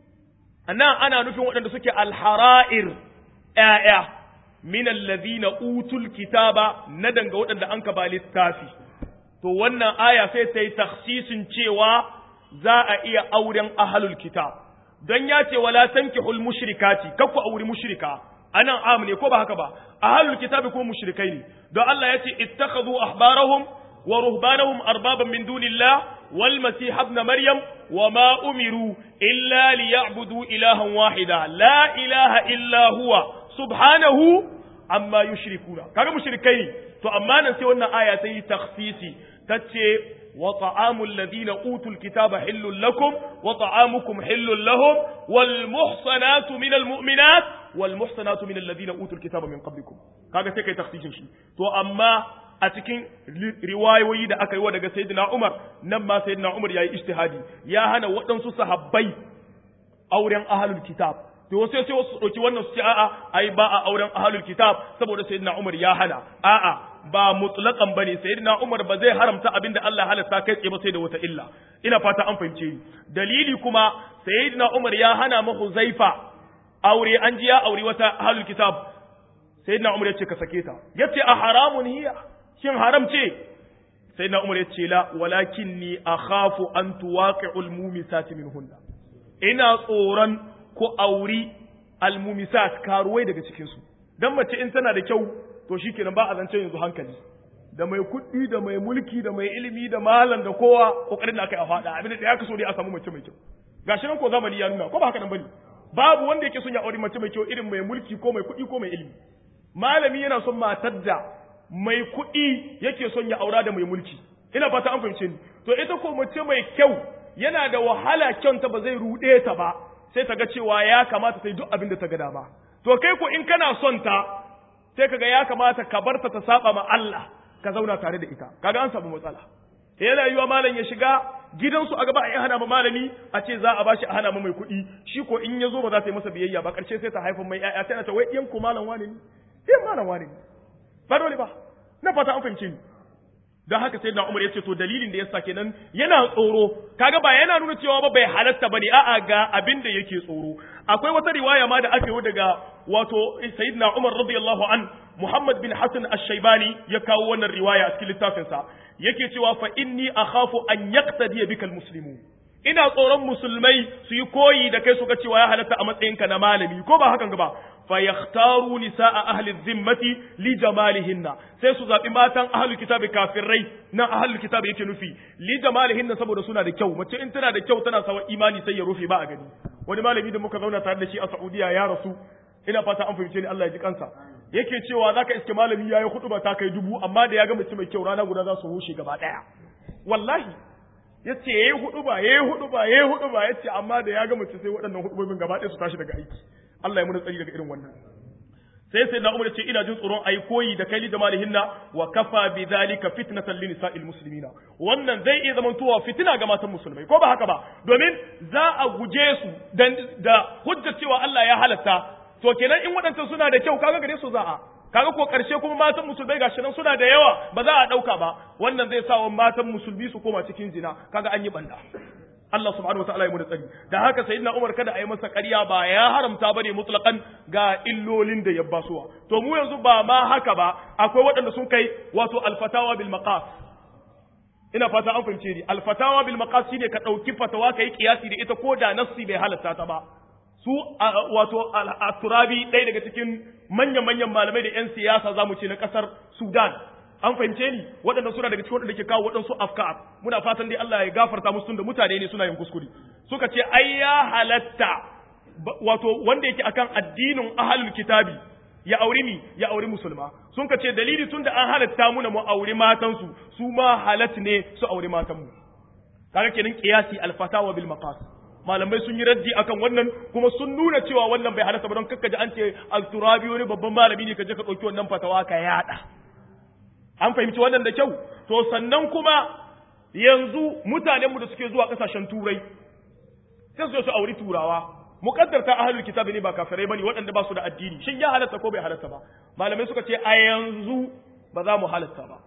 A: nan ana nufin waɗanda suke alhara'ir ƴaƴa min allazina utul kitaba na danga waɗanda an ka ba littafi to wannan aya sai ta yi takhsisin cewa za a iya auren ahlul kitab don ya ce wala tankihul mushrikati kakku auri mushrika anan am ne ko ba haka ba ahlul kitabi ko mushrikai ne don Allah ya ce ittakhadhu ahbarahum wa ruhbanahum arbaban min dunillah wal masih ibn maryam wa ma umiru illa liya'budu ilahan wahida la ilaha illa huwa subhanahu amma yushrikuna kaga mushrikai ne to amma nan sai wannan aya ta yi takhsisi tace وطعام الذين أوتوا الكتاب حل لكم وطعامكم حل لهم والمحصنات من المؤمنات والمحصنات من الذين أوتوا الكتاب من قبلكم kaga sai kai takhsisin shi to amma a cikin riwayoyi da aka yi wa daga sayyidina Umar nan ma sayyidina Umar yayi ijtihadi ya hana waɗansu sahabbai auren ahlul kitab to wasu sai wasu ɗauki wannan su ce a'a ai ba a auren ahlul kitab saboda sayyidina Umar ya hana a'a ba mutlaqan bane sayyidina Umar ba zai haramta abinda Allah halatta kai tsaye ba sai da wata illa ina fata an fahimce ni dalili kuma sayyidina Umar ya hana ma Huzaifa aure an ji ya aure wata ahlul kitab sayyidina Umar ya ce ka sake ta yace a haramun hiya shin haram ce sayyidina Umar ya ce la walakinni akhafu an tuwaqi'ul mumisati minhunna ina tsoron ko auri almumisat karuwai daga cikinsu don mace in tana da kyau to shi kenan ba a zance yanzu hankali da mai kuɗi da mai mulki da mai ilimi da malam da kowa kokarin da aka yi a faɗa abin da ya kaso dai a samu mace mai kyau gashi nan ko zamani ya nuna ko ba haka nan bane babu wanda yake son ya auri mace mai kyau irin mai mulki ko mai kuɗi ko mai ilimi malami yana son matar da mai kuɗi yake son ya aura da mai mulki ina fata an fahimce ni to ita ko mace mai kyau yana da wahala kyanta ba zai ruɗe ta ba sai ta ga cewa ya kamata ta yi duk abin da ta ga dama to kai ko in kana son ta sai kaga ya kamata ka barta ta saba ma Allah ka zauna tare da ita kaga an samu matsala yana yiwa malam ya shiga gidansu a gaba a yi hana ma malami a ce za a bashi a hana ma mai kuɗi shi ko in ya zo ba za ta yi masa biyayya ba ƙarshe sai ta haifa mai ƴaƴa sai na ta wai ɗiyan ku malam wani ne ɗiyan malam wani ne ba dole ba na fata an fahimce ni don haka sai na umar ya ce to dalilin da ya sa kenan yana tsoro kaga ba yana nuna cewa ba bai halatta bane a'a ga abin da yake tsoro akwai wata riwaya ma da aka yi daga wato sayyidina umar radiyallahu an muhammad bin hasan ash-shaybani ya kawo wannan riwaya a cikin littafin sa yake cewa fa inni akhafu an yaqtadi bika al-muslimun ina tsoron musulmai su yi koyi da kai su ga cewa ya halatta a matsayinka na malami ko ba hakan ba fa yakhtaru nisaa ahli dhimmati li jamalihinna sai su zabi matan ahli kitabi kafirai nan ahli kitabi yake nufi li jamalihinna saboda suna da kyau mace in tana da kyau tana sawa imani sai ya rufe ba a gani wani malami da muka zauna tare da shi a Saudiya ya rasu ina fata an fahimce ni Allah ya ji kansa yake cewa zaka iske malami yayi hudu ta kai dubu amma da ya ga mace mai kyau rana guda za su rushe gaba daya wallahi yace yayi hudu ba yayi hudu ba yayi hudu ba yace amma da ya ga mace sai waɗannan hudubobin gaba ɗaya su tashi daga aiki Allah ya muna tsari daga irin wannan sai sai na umar ce ina jin tsoron ayi koyi da kai da malihinna wa kafa bi zalika fitnatan lin nisa'il muslimina wannan zai iya zaman tuwa fitina ga matan musulmai ko ba haka ba domin za a guje su da hujjar cewa Allah ya halatta to kenan in waɗancan suna da kyau kaga gare su za a kaga ko karshe kuma matan musulmai gashi nan suna da yawa ba za a dauka ba wannan zai sa wa matan musulmi su koma cikin zina kaga an yi banda Allah subhanahu wataala ya mu da tsari da haka sayyidina Umar kada a yi masa ƙarya ba ya haramta bane mutlaqan ga illolin da ya basuwa to mu yanzu ba ma haka ba akwai waɗanda sun kai wato alfatawa bil maqas ina fata an fahimce ni alfatawa bil maqas shine ka dauki fatawa kai kiyasi da ita ko da nassi bai halatta ta ba su wato al-turabi ɗaya daga cikin manyan-manyan malamai da 'yan siyasa za mu ce na ƙasar sudan an fahimce ni waɗanda suna daga cikin waɗanda ke kawo waɗansu afkar muna fatan dai Allah ya gafarta musu da mutane ne suna yin kuskure suka ce ai ya halatta wato wanda yake akan addinin ahlul kitabi ya auri mi ya auri musulma sun ka ce dalili tunda an halatta muna mu auri matansu su ma halat ne su auri matanmu kaga kenan qiyasi al-fatawa bil maqas malamai sun yi raddi akan wannan kuma sun nuna cewa wannan bai halatta ba don kakkaji an ce al-turabi wani babban malami ne ka je ka ɗauki wannan fatawa ka yada an fahimci wannan da kyau to sannan kuma yanzu mutanenmu da suke zuwa ƙasashen turai sai su su auri turawa muqaddarta ahlul kitabi ne ba kafirai bane waɗanda ba su da addini shin ya halatta ko bai halatta ba malamai suka ce a yanzu ba za mu halatta ba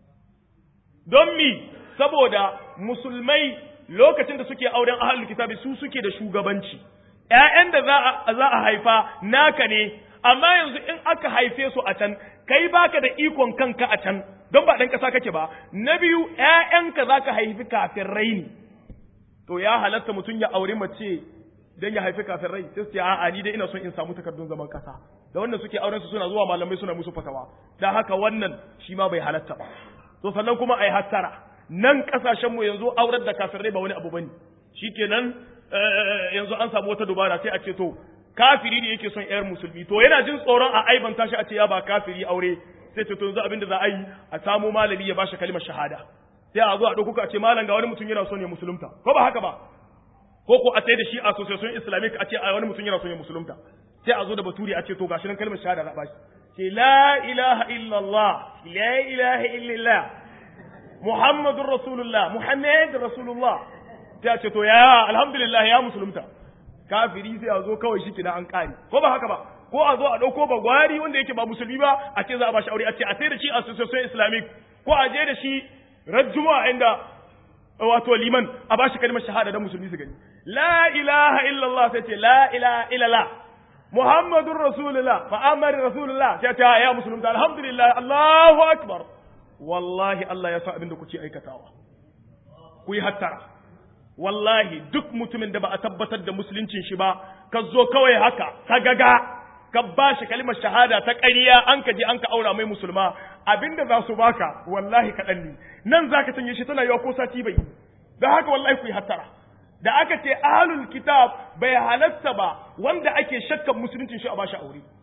A: don mi saboda musulmai lokacin da suke auren ahlul kitabi su suke da shugabanci ƴaƴan da za a za a haifa naka ne amma yanzu in aka haife su a can kai baka da ikon kanka a can don ba dan ƙasa kake ba na biyu ƴaƴanka zaka haifi kafin raini to ya halatta mutum ya aure mace dan ya haifi kafin rai sai su ce a'a ni dai ina son in samu takardun zaman kasa da wannan suke auren su suna zuwa malamai suna musu fatawa dan haka wannan shi ma bai halatta ba to sannan kuma ai hattara nan kasashen mu yanzu aurar da kafin rai ba wani abu bane shikenan yanzu an samu wata dubara sai a ce to kafiri ne yake son yar musulmi to yana jin tsoron a aibanta shi a ce ya ba kafiri aure sai ce to yanzu abin da za a yi a samu malami ya bashi kalmar shahada sai a zo a ɗauko a ce malam ga wani mutum yana son ya musulunta ko ba haka ba ko ko a sai da shi association islamic a ce a wani mutum yana son ya musulunta sai a zo da baturi a ce to gashi nan kalmar shahada za a bashi ce la ilaha illallah la ilaha illallah muhammadur rasulullah muhammadur rasulullah sai a ce to ya alhamdulillah ya musulunta kafiri sai a zo kawai shi kina an kare ko ba haka ba ko a zo a dauko bagwari wanda yake ba musulmi ba a ce za a bashi aure a ce a sai da shi association islamic ko a je da shi rajjuma inda wato liman a bashi kalmar shahada dan musulmi su gani la ilaha illallah sai ce la ilaha illallah muhammadur rasulullah muhammad rasulullah sai ta ya musulunta alhamdulillah allahu akbar wallahi Allah ya sa abin da kuke aikatawa ku yi hattara wallahi duk mutumin da ba a tabbatar da musuluncin shi ba ka zo kawai haka ka gaga ka ba shi kalimar shahada ta ƙarya an ka je an ka aura mai musulma abinda za su baka wallahi kaɗan ne nan za ka sanya shi tana yawa ko sati bai da haka wallahi ku yi hattara da aka ce ahlul kitab bai halatta ba wanda ake shakkan musuluncin shi a bashi aure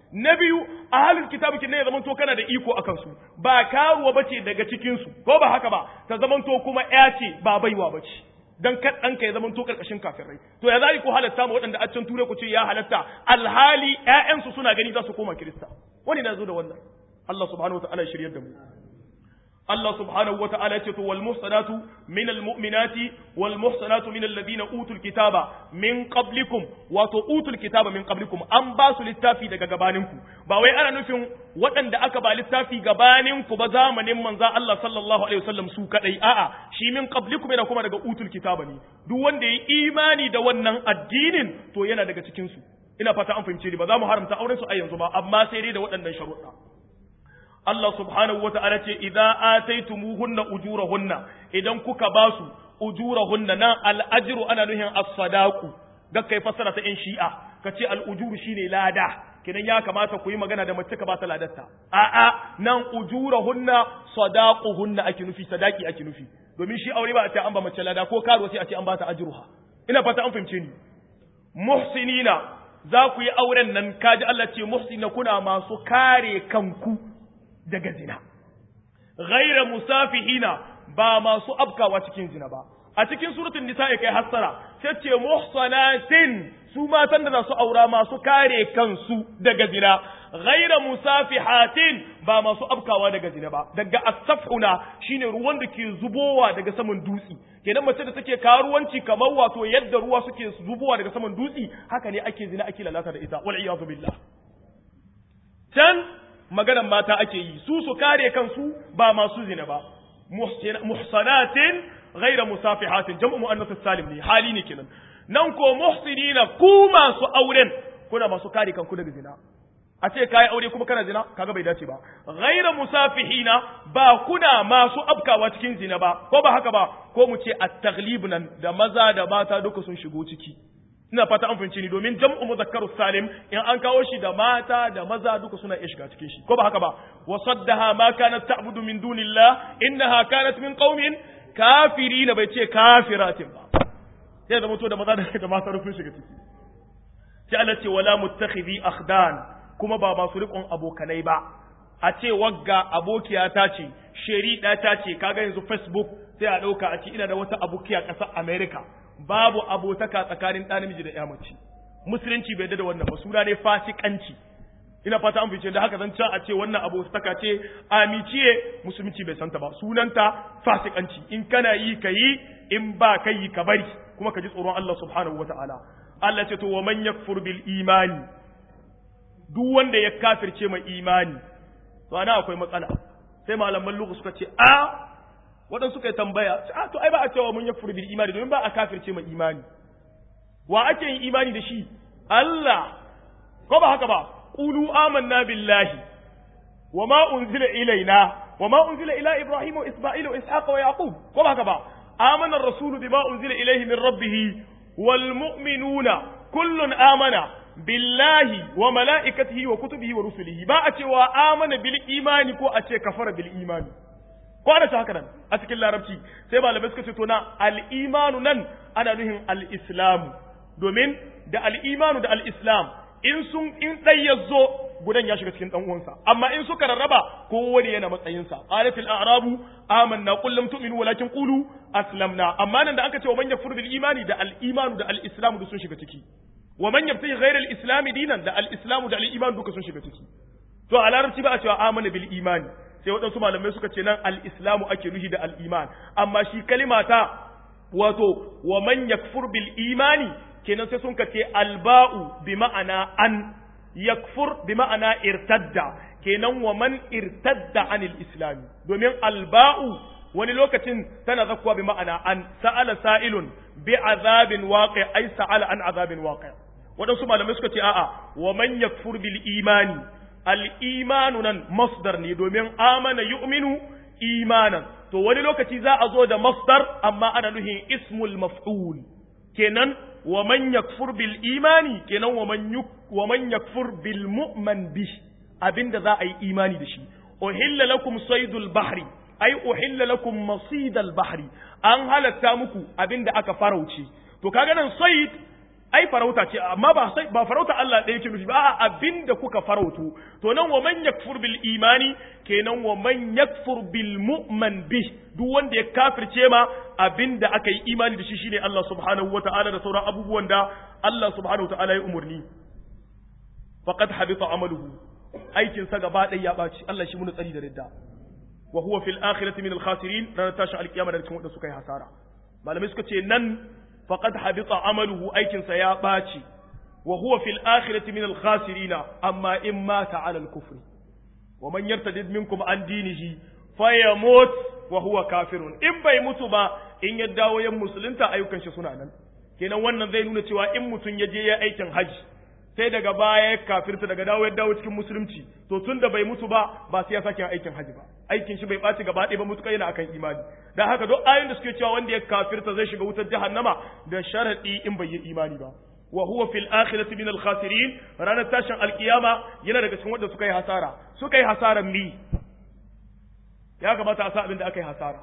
A: na biyu ahlul kitabi kin ne ya zamanto kana da iko akan su ba karuwa bace daga cikin su ko ba haka ba ta zamanto kuma ya ce ba baiwa bace dan kad ɗanka ya zamanto karkashin kafirai to ya zai ku halatta mu waɗanda a can ture ku ce ya halatta alhali ƴaƴansu suna gani za su koma kirista wani na zo da wannan Allah subhanahu wa ta'ala ya shiryar da mu Allah subhanahu wa ta'ala ce to wal muhsanatu min al mu'minati wal muhsanatu min alladhina utul kitaba min qablikum wato utul kitaba min qablikum an ba su littafi daga gabaninku ba wai ana nufin waɗanda aka ba littafi gabaninku ba zamanin manzo Allah sallallahu alaihi wasallam su kadai a'a shi min qablikum yana kuma daga utul kitaba ne duk wanda ya imani da wannan addinin to yana daga cikin su ina fata an fahimce ni ba za mu haramta auren su a yanzu ba amma sai dai da waɗannan sharuɗa Allah subhanahu wa ta'ala ce, "Iza ataitumuhunna ujurahunna, idan kuka ba su ujurahunna nan al'ajiru ana nuhin as-sadaku, ga kai fassara ta ‘yan shi'a, ka ce al'ujuru shi ne lada, kidan ya kamata ku yi magana da mace ka ba ta ladarta. A'a, nan ujurahunna sadaquhunna ake nufi, sadaki ake nufi, domin shi aure ba a ce an ba mace lada ko karo sai a ce an ba ta ajiruha. Ina fata an fahimce ni. Muhsinina, za ku yi auren nan, kaji Allah ce muhsina kuna masu kare kanku. daga zina ghaira musafihina ba masu afkawa cikin zina ba a cikin suratul nisa'i kai hassara sai ce muhsanatin su matan da za su aura masu kare kansu daga zina ghaira musafihatin ba masu afkawa daga zina ba daga asafuna shine ruwan da ke zubowa daga saman dutsi kenan mace da take karuwanci kamar wato yadda ruwa suke zubowa daga saman dutsi haka ne ake zina ake lalata da ita wal iyadu billah can maganan mata ake yi su su kare kansu ba masu zina ba muhsanatin ghaira musafihatin jam'u muannath salim ne hali ne kenan nan ko muhsinina ku masu auren kuna masu kare kanku daga zina a ce kai aure kuma kana zina kaga bai dace ba ghaira musafihina ba kuna masu afkawa cikin zina ba ko ba haka ba ko mu ce at-taghlib nan da maza da mata duka sun shigo ciki ina fata an fahimci ni domin jam'u mudhakkaru salim in an kawo shi da mata da maza duka suna iya shiga cikin shi ko ba haka ba wa saddaha ma kanat ta'budu min dunillah innaha kanat min qaumin kafirin bai ce kafiratin ba sai da mutu da maza da mata rufin shiga ciki sai Allah ce wala muttakhidhi akhdan kuma ba masu riƙon abokanai ba a ce wagga abokiya ta ce sheri ta ce kaga yanzu facebook sai a ɗauka a ce ina da wata abokiya ƙasar america babu abotaka tsakanin ɗa namiji da ƴa mace musulunci bai da wannan ba suna ne fasikanci ina fata an fice da haka zan a ce wannan abotaka ce amiciye musulunci bai santa ba sunanta fasikanci in kana yi ka yi in ba ka yi ka bari kuma ka ji tsoron Allah subhanahu wataala Allah ce to wa man yakfur bil imani duk wanda ya kafirce mai imani to ana akwai matsala sai malaman lugha suka ce a waɗansu suka yi tambaya a to ai ba a cewa mun yakfur bil imani domin ba a kafirce mai imani wa ake yin imani da shi Allah ko ba haka ba qulu amanna billahi wa ma unzila ilaina wa ma unzila ila ibrahim wa isma'il wa ishaq wa yaqub ko ba haka ba amana ar-rasul bima unzila ilayhi min rabbih wal mu'minuna kullun amana billahi wa mala'ikatihi wa kutubihi wa rusulihi ba a cewa amana bil imani ko a ce kafara bil imani ko ana haka nan a cikin larabci sai malamai suka ce to na al imanu nan ana nuhin al islam domin da al imanu da al islam in sun in dai yazo gudan ya shiga cikin dan uwansa amma in suka rarraba kowane yana matsayinsa qalatil a'rabu amanna qul lam tu'minu walakin qulu aslamna amma nan da aka ce wa man yakfur bil imani da al imanu da al islam da sun shiga ciki wa man yabtaghi ghayra al-islam dinan da al-islam da al-iman duka sun shiga ciki to a larabci ba a cewa amana bil imani sai waɗansu malamai suka ce nan al-islamu ake nuhi da al-iman amma shi kalimata wato wa man yakfur bil imani kenan sai sun ce alba'u bi ma'ana an yakfur bi ma'ana irtadda kenan wa man irtadda anil islami domin alba'u wani lokacin tana zakkuwa bi ma'ana an sa'ala sa'ilun bi azabin waqi ay sa'ala an azabin waqi waɗansu malamai suka ce a'a wa man yakfur bil imani al imanu nan masdar ne domin amana yu'minu imanan to wani lokaci za a zo da masdar amma ana nuhin ismul maf'ul kenan wa man yakfur bil imani kenan wa man wa man yakfur bil mu'man bi abinda za a yi imani da shi uhilla lakum saydul bahri ai uhilla lakum masidal bahri an halatta muku abinda aka farauce to kaga nan sayd ai farauta ce amma ba sai ba farauta Allah ɗaya yake nufi ba a'a abinda kuka farautu to nan wa man yakfur bil imani kenan wa man yakfur bil mu'man bi duk wanda ya kafirce ma abinda aka yi imani da shi shine Allah subhanahu wata'ala da sauran abubuwan da Allah subhanahu wata'ala ya umurni faqad habita amaluhu aikin sa gaba ɗaya ya ɓaci Allah shi mun tsari da ridda wa huwa fil akhirati min al khasirin ranar tashin alkiyama da cikin wanda suka yi hasara malamai suka ce nan faqad habita amaluhu aikin sa ya ɓaci wa huwa fil akhirati min al khasirin amma in mata ala al kufri wa man yartadid minkum an dinihi fayamut wa huwa kafirun in bai mutu ba in ya dawo yan musulunta ayyukan shi suna nan kenan wannan zai nuna cewa in mutum ya je ya aikin haji sai daga baya ya kafirta daga dawo ya dawo cikin musulunci to tun da bai mutu ba ba sai ya sake aikin haji ba aikin shi bai ɓaci gaba ɗaya ba mutuka yana akan imani dan haka duk ayoyin da suke cewa wanda ya kafirta zai shiga wutar jahannama da sharadi in bai yi imani ba wa huwa fil akhirati min al khasirin ranar tashin alkiyama yana daga cikin wanda suka yi hasara suka yi hasaran mi ya kamata a sa abin da aka yi hasara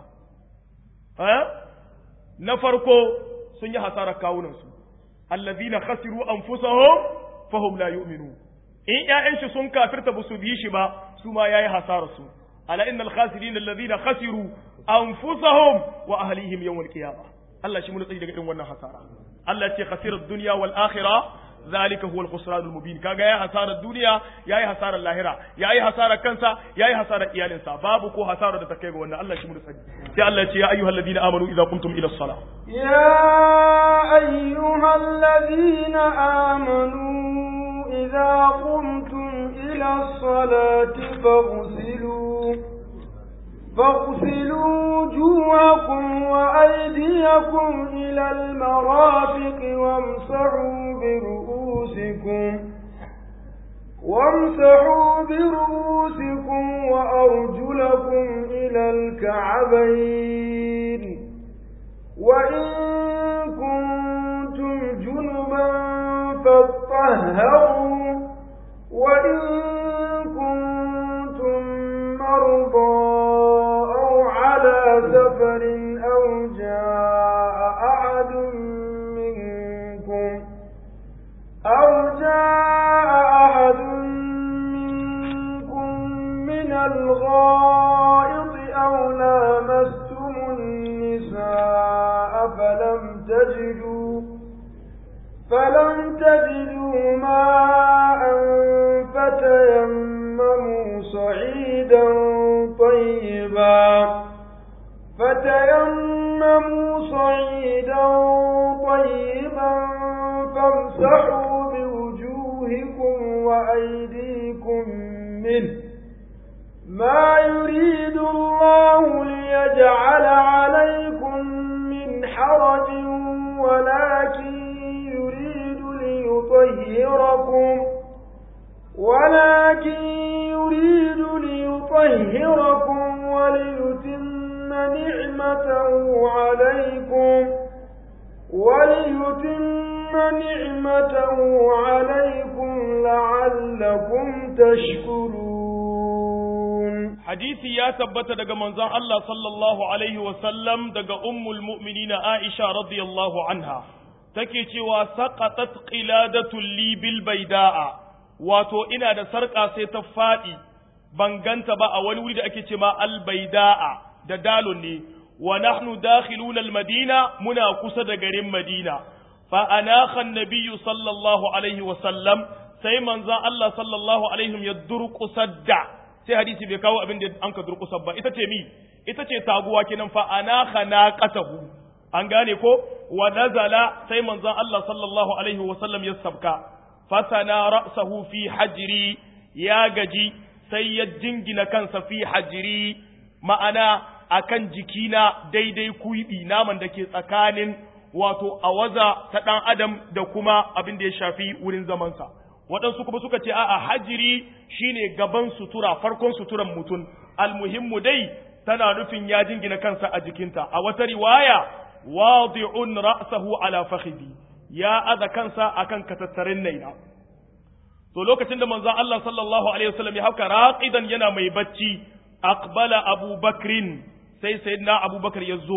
A: na farko sun yi hasarar kawunansu allazina khasiru anfusahum fahum la yu'minu in ƴaƴan shi sun kafirta ba su bi shi ba su ma yayi hasarar su ala innal khasirin allazina khasiru anfusahum wa ahlihim yawm al-qiyamah Allah shi mun tsayi daga irin wannan hasara Allah ce khasirat dunya wal akhirah zalika huwa al-khusran al-mubin kaga yayi hasarar duniya yayi hasarar lahira yayi hasarar kansa yayi hasarar iyalinsa babu ko hasarar da ta kai ga wannan Allah shi mu sani sai Allah ya ce ya ayyuhal ladina amanu idza qumtum ila as-salah
B: ya ayyuhal ladina amanu idza qumtum ila as-salati faghsilu فاغسلوا وجوهكم وأيديكم إلى المرافق وامسحوا برؤوسكم وامسحوا برؤوسكم وأرجلكم إلى الكعبين وإن كنتم جنبا فاطهروا وإن كنتم مرضى سفر أو جاء أحد منكم أو جاء أحد منكم من الغائط أو لامستم النساء فلم تجدوا فلم تجدوا ماء فتيمموا صعيدا طيبا فتيمموا صعيدا طيبا فامسحوا بوجوهكم وأيديكم منه ما يريد الله ليجعل عليكم من حرج ولكن يريد ليطهركم ولكن يريد ليطهركم وليتم نعمته عليكم وليتم نعمته عليكم لعلكم تشكرون
A: حديثي يا ثبت دغ منزon Allah sallallahu alaihi wa sallam daga ummul mu'minin Aisha radiyallahu anha take cewa saqatat qiladatu li bil baida'a wato ina da sarka sai ta fadi ban ganta ba a wani wuri da ake ce ma al baida'a da dalon ne wa nahnu dakhiluna almadina muna kusa da garin madina fa anakha annabiyyu sallallahu alaihi wa sallam sai manzon Allah sallallahu alaihi ya durqusar sai hadisi bai kawo abin da an ka durqusar ba ita ce mi ita ce taguwa kenan fa anakha naqatahu an gane ko wa nazala sai manzon Allah sallallahu alaihi wa sallam ya sabka fasana ra'sahu fi hajri ya gaji sai ya jingina kansa fi hajri ma'ana akan jikina daidai kuibi naman da ke tsakanin wato awaza ta ɗan adam da kuma abin da ya shafi wurin zamansa waɗansu kuma suka ce a'a hajiri shine gaban sutura farkon suturan mutum almuhimmu dai tana nufin ya jingina kansa a jikinta a wata riwaya wadi'un ra'sahu ala fakhidi ya aza kansa akan katattarin naina to lokacin da manzon Allah sallallahu alaihi wasallam ya hauka raqidan yana mai bacci aqbala abubakrin sai sayyidina abubakar ya zo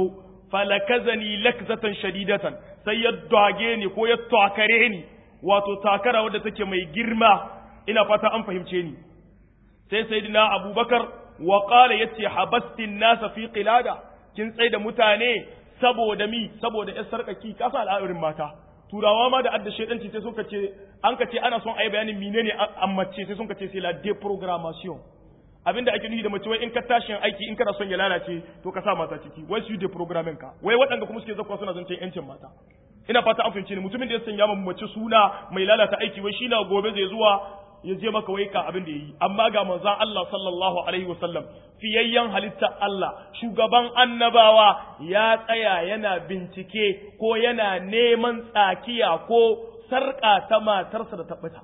A: falakazani lakzatan shadidatan sai ya dage ni ko ya takare ni wato takara wadda take mai girma ina fata an fahimce ni sai sayyidina abubakar wa qala yace habastin nasa fi qilada kin tsai da mutane saboda mi saboda yar sarkaki kasa al'amurin mata turawa ma da adda shedanci sai suka ce an ka ce ana son ayi bayanin menene ammace sai suka ce c'est la déprogrammation abinda ake nufi da mace wai in ka tashi aiki in kana son ya lalace to ka sa mata ciki wai su deprogramming ka wai waɗanda kuma suke zakwa suna zancen yancin mata ina fata an fahimci ne mutumin da ya sanya ma mace suna mai lalata aiki wai shi na gobe zai zuwa ya je maka wai ka abin da yayi amma ga manzon Allah sallallahu alaihi wasallam fiyayyen halitta Allah shugaban annabawa ya tsaya yana bincike ko yana neman tsakiya ko sarƙa ta matarsa da tabbata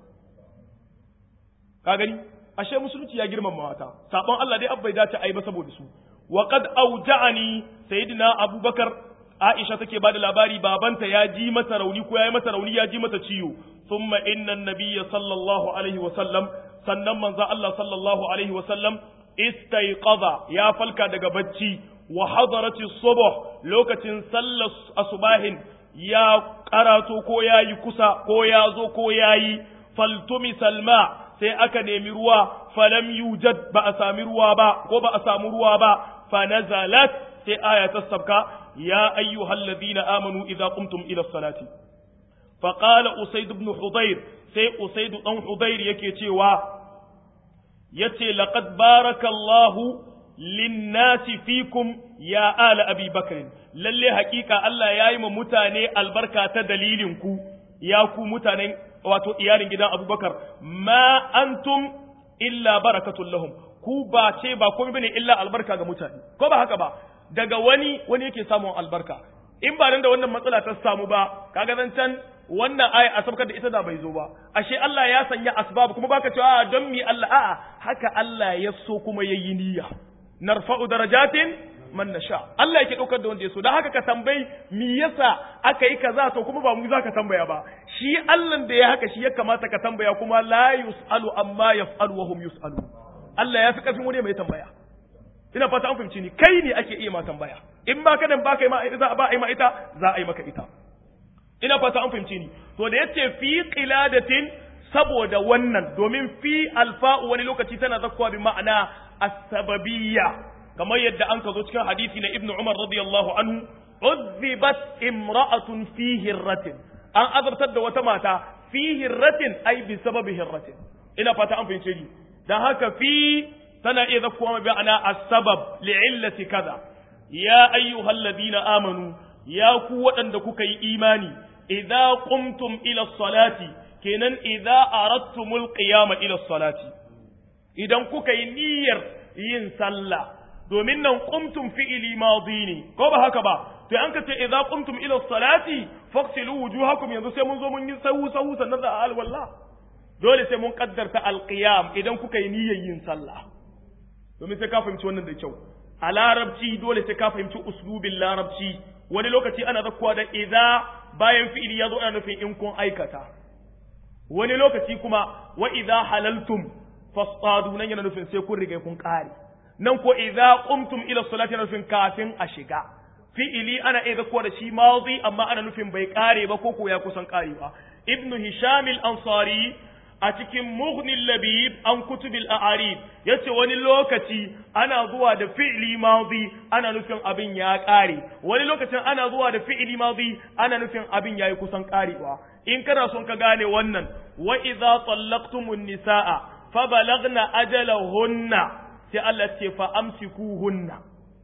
A: ka gani ashe musulunci ya girmama mata sabon Allah dai abbai dace ai ba saboda su wa qad auja'ani sayyidina abubakar aisha take bada labari babanta ya ji mata rauni ko yayi mata rauni ya ji mata ciwo thumma inna an-nabiyya sallallahu alaihi wa sallam sannan manzo Allah sallallahu alaihi wa sallam istayqadha ya falka daga bacci wa hadarati subh lokacin sallar asubahin ya karato ko yayi kusa ko ya zo ko yayi faltumi salma sai aka nemi ruwa falam yujad ba a sami ruwa ba ko ba a samu ruwa ba fa nazalat sai aya ta sabka ya ayyuhal ladina amanu idza qumtum ila salati fa qala usayd ibn hudayr sai usayd dan hudayr yake cewa yace laqad barakallahu linnasi fikum ya ala abi bakr lalle hakika Allah yayi ma mutane albarka ta dalilin ku ya ku mutanen wato iyalin gidan abubakar ma antum illa barakatun lahum ku ba ce ba komai bane illa albarka ga mutane ko ba haka ba daga wani wani yake samun albarka in ba nan da wannan matsala ta samu ba kaga zan can wannan aya a sabkar da ita da bai zo ba ashe Allah ya sanya asbab kuma baka cewa don mi Allah a'a haka Allah ya so kuma yayi niyya narfa'u darajatin man nasha Allah yake daukar da wanda ya so dan haka ka tambayi me yasa aka yi kaza to kuma ba mu za ka tambaya ba shi Allah da ya haka shi ya kamata ka tambaya kuma la yusalu amma yaf'alu wa hum yusalu Allah ya fi karfin wani mai tambaya ina fata an fahimci ni kai ne ake iya ma tambaya in ba ka dan ba kai ma ita ba ai ma ita za a yi maka ita ina fata an fahimci ni to da yace fi qiladatin saboda wannan domin fi alfa'u wani lokaci tana zakkuwa bi ma'ana as-sababiyya kamar yadda an ka zo cikin hadisi na ibnu umar radiyallahu anhu uzzibat imra'atun fi hirratin an azabtar da wata mata fi hirratin ai bi sababi hirratin ina fata an fahimce ni dan haka fi tana iya zakkuwa bi ana as-sabab li'illati kaza ya ayyuhalladhina amanu ya ku waɗanda kuka yi imani idza qumtum ila salati kenan idza aradtumul qiyama ila salati idan kuka yi niyyar yin sallah domin nan qumtum fi'ili madi ne ko ba haka ba to an ka ce idza qumtum ila salati faghsilu wujuhakum yanzu sai mun zo mun yi sahu sahu sannan da al walla dole sai mun kaddarta alqiyam idan kuka yi niyyar yin sallah domin sai ka fahimci wannan da kyau a larabci dole sai ka fahimci uslubin larabci wani lokaci ana zakkuwa da idza bayan fi'ili ya zo ana nufin in kun aikata wani lokaci kuma wa idza halaltum fasadu nan yana nufin sai kun riga kun kare nan ko idza qumtum ila salati yana nufin kafin a shiga fi'ili ana iya zakkuwa da shi madi amma ana nufin bai kare ba ko ko ya kusan karewa ibnu hisham al-ansari a cikin mughnil labib an kutubil a'arib yace wani lokaci ana zuwa da fi'li madi ana nufin abin ya kare wani lokacin ana zuwa da fi'li madi ana nufin abin yayi kusan karewa in kana son ka gane wannan wa idza tallaqtumun nisaa fa balagna ajalahunna sai Allah ce fa amsikuhunna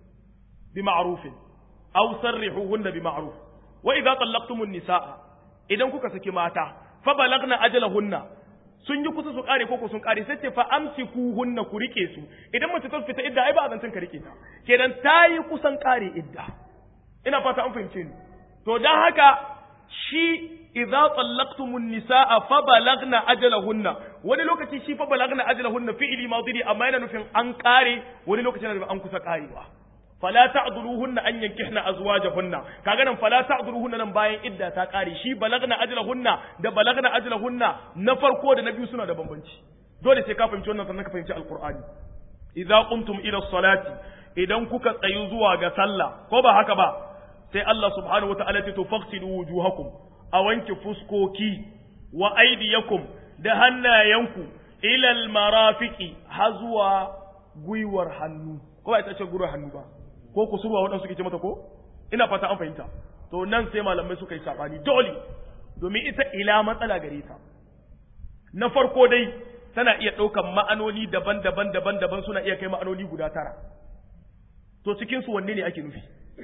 A: bi ma'rufin aw sarrihuhunna bi ma'ruf wa idza tallaqtumun nisaa idan kuka saki mata fa balagna ajalahunna sun yi kusa su kare koko sun kare sai ce fa amsiku hunna ku rike su idan mace ta fita idda ai ba zancin ka rike ta kenan ta yi kusan kare idda ina fata an fahimce ni to dan haka shi idza tallaqtumun nisaa fa balagna ajalahunna wani lokaci shi fa balagna ajalahunna fi'li madhi amma yana nufin an kare wani lokaci yana nufin an kusa karewa fala ta'dhuluhunna an yankihna azwajahunna kaga nan fala ta'dhuluhunna nan bayan idda ta kare shi balagna ajlahunna da balagna ajlahunna na farko da na biyu suna da bambanci dole sai ka fahimci wannan sannan ka fahimci alqur'ani idza qumtum ila salati idan kuka tsayu zuwa ga sallah ko ba haka ba sai Allah subhanahu wata'ala ce to faqsilu wujuhakum a wanke fuskoki wa aydiyakum da hannayenku ila almarafiqi har zuwa gwiwar hannu ko ba ita ce gwiwar hannu ba ko kusurwa waɗansu suke ce mata ko ina fata an fahimta to nan sai malamai suka yi sabani dole domin ita ila matsala gare ta na farko dai tana iya ɗaukan ma'anoni daban-daban daban-daban suna iya kai ma'anoni guda tara to cikin su wanne ne ake nufi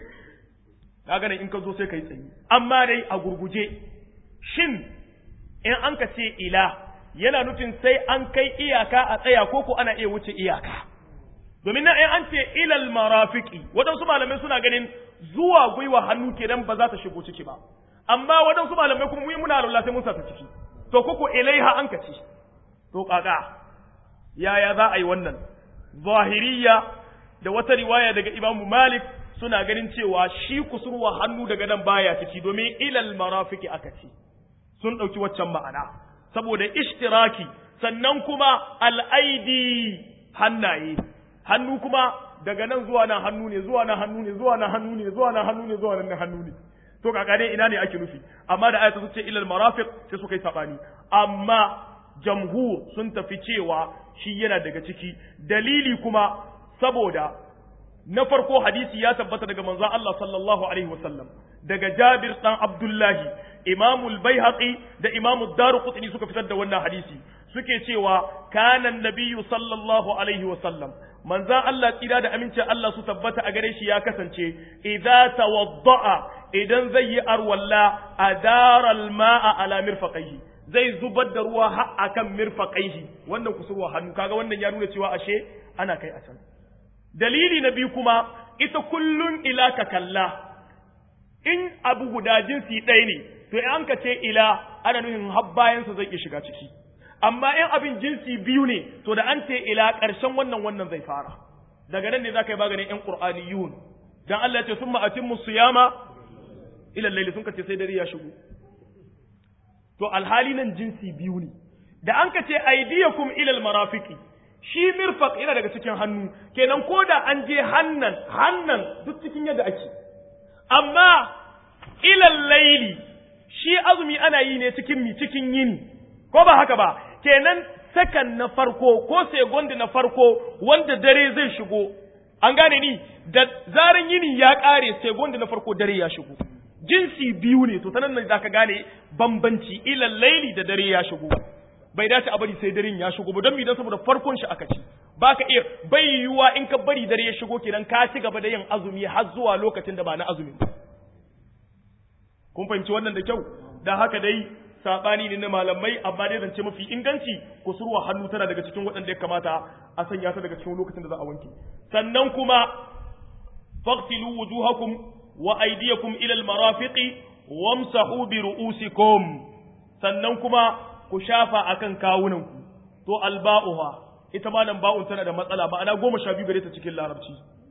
A: kaga in ka zo sai ka yi tsayi amma dai a gurguje shin in an ka ce ila yana nufin sai an kai iyaka a tsaya ko ko ana iya wuce iyaka domin na in an ce ilal marafiki waɗansu malamai suna ganin zuwa gwiwa hannu kenan ba za ta shigo ciki ba amma waɗansu malamai kuma mu muna lalla sai mun sa ta ciki to koko ilaiha an ka ci to kaka yaya za a yi wannan zahiriya da wata riwaya daga imamu malik suna ganin cewa shi kusurwa hannu daga nan baya ciki domin ilal marafiki aka ci sun ɗauki waccan ma'ana saboda ishtiraki sannan kuma al'aidi hannaye hannu kuma daga nan zuwa nan hannu ne zuwa nan hannu ne zuwa nan hannu ne zuwa nan hannu ne zuwa nan hannu ne to kaka dai ina ne ake nufi amma da ayatu ce ilal marafiq sai suka yi sabani amma jamhur sun tafi cewa shi yana daga ciki dalili kuma saboda na farko hadisi ya tabbata daga manzon Allah sallallahu alaihi wasallam daga Jabir dan Abdullahi Imam al-Baihaqi da Imam ad-Daruqutni suka fitar da wannan hadisi suke cewa kana nabiyyu sallallahu alaihi wasallam manzon Allah tsira da amincin Allah su tabbata a gare shi ya kasance idza tawadda'a idan zai yi arwalla adara al-ma'a ala mirfaqaihi zai zubar da ruwa har akan mirfaqaihi wannan kusurwa hannu kaga wannan ya nuna cewa ashe ana kai a can dalili na biyu kuma ita kullun ila ka kalla in abu guda jinsi ɗaya ne to in an ka ce ila ana nufin har bayansa zai iya shiga ciki amma in abin jinsi biyu ne to da an ce ila ƙarshen wannan wannan zai fara daga nan ne za ka yi maganin ƴan ƙur'aniyun dan Allah ya ce summa atimmu siyama ila laili sun ka ce sai dare ya shigo to alhali nan jinsi biyu ne da an ka ce aidiyakum ila almarafiqi shi mirfaq yana daga cikin hannu kenan ko da an je hannan hannan duk cikin yadda ake amma ilal laili shi azumi ana yi ne cikin mi cikin yini ko ba haka ba kenan sakan na farko ko segundi na farko wanda dare zai shigo an gane ni da zaran yini ya kare segundi na farko dare ya shigo jinsi biyu ne to tanan ne zaka gane bambanci ilal laili da dare ya shigo bai dace a bari sai daren ya shigo ba don mi don saboda farkon shi aka ci baka iya bai yiwuwa in ka bari dare ya shigo kenan ka ci gaba da yin azumi har zuwa lokacin da ba na azumi kun fahimci wannan da kyau da haka dai sabani ne na malamai amma dai zance mafi inganci kusurwa hannu tana daga cikin waɗanda ya kamata a sanya ta daga cikin lokacin da za a wanke sannan kuma faqtilu wujuhakum wa aydiyakum ila al-marafiqi wamsahu bi ru'usikum sannan kuma ku shafa akan kawunanku to alba'uha ita ma nan ba'un tana da matsala ma'ana goma sha biyu gare ta cikin larabci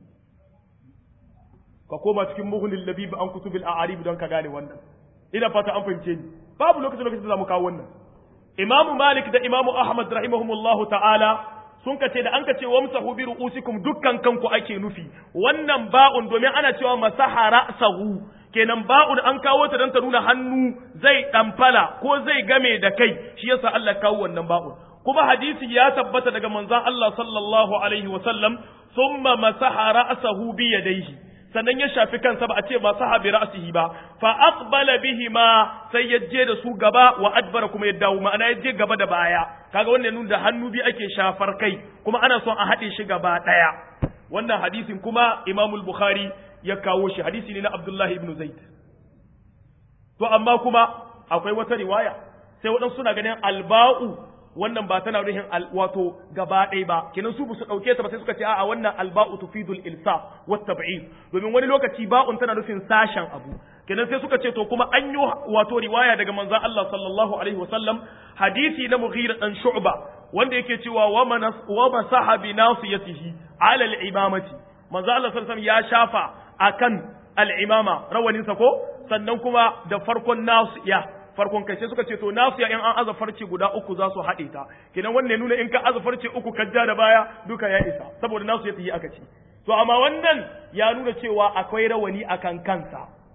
A: ka koma cikin mughni labib an kutubil a'arib don ka gane wannan ina fata an fahimce ni babu lokacin lokacin da zamu kawo wannan imamu malik da imamu ahmad rahimahumullahu ta'ala sun kace da an kace wamsahu bi ru'usikum dukkan kanku ake nufi wannan ba'un domin ana cewa masaha ra'sahu kenan ba'un an kawo ta don ta nuna hannu zai ɗamfala ko zai game da kai shi yasa Allah kawo wannan ba'un kuma hadisi ya tabbata daga manzon Allah sallallahu alaihi wa sallam thumma masaha ra'sahu bi yadayhi sannan ya shafi kansa ba a ce masaha bi ra'sihi ba fa aqbala bihima sai ya je da su gaba wa adbara kuma ya dawo ma'ana ya je gaba da baya kaga wannan nuna da hannu bi ake shafar kai kuma ana son a haɗe shi gaba ɗaya wannan hadisin kuma Imamul Bukhari ya kawo shi hadisi ne na Abdullahi ibn Zaid. To amma kuma akwai wata riwaya sai waɗansu suna ganin alba'u wannan ba tana nuhin wato gaba ɗaya ba kenan su su ɗauke ta ba sai suka ce a'a wannan alba'u tufidul ilsa wa tab'id domin wani lokaci ba'un tana nufin sashen abu kenan sai suka ce to kuma an yi wato riwaya daga manzon Allah sallallahu alaihi wasallam hadisi na Mughira dan Shu'ba wanda yake cewa wa manas wa masaha bi nasiyatihi ala al-imamati manzo Allah sallallahu alaihi wasallam ya shafa akan al'imama rawaninsa ko sannan kuma da farkon nasu ya farkon kai sai suka ce to nasu ya in an aza farce guda uku za su haɗe ta kenan wannan nuna in ka aza farce uku ka ja da baya duka ya isa saboda nasu ya tafi aka ci to amma wannan ya nuna cewa akwai rawani akan kansa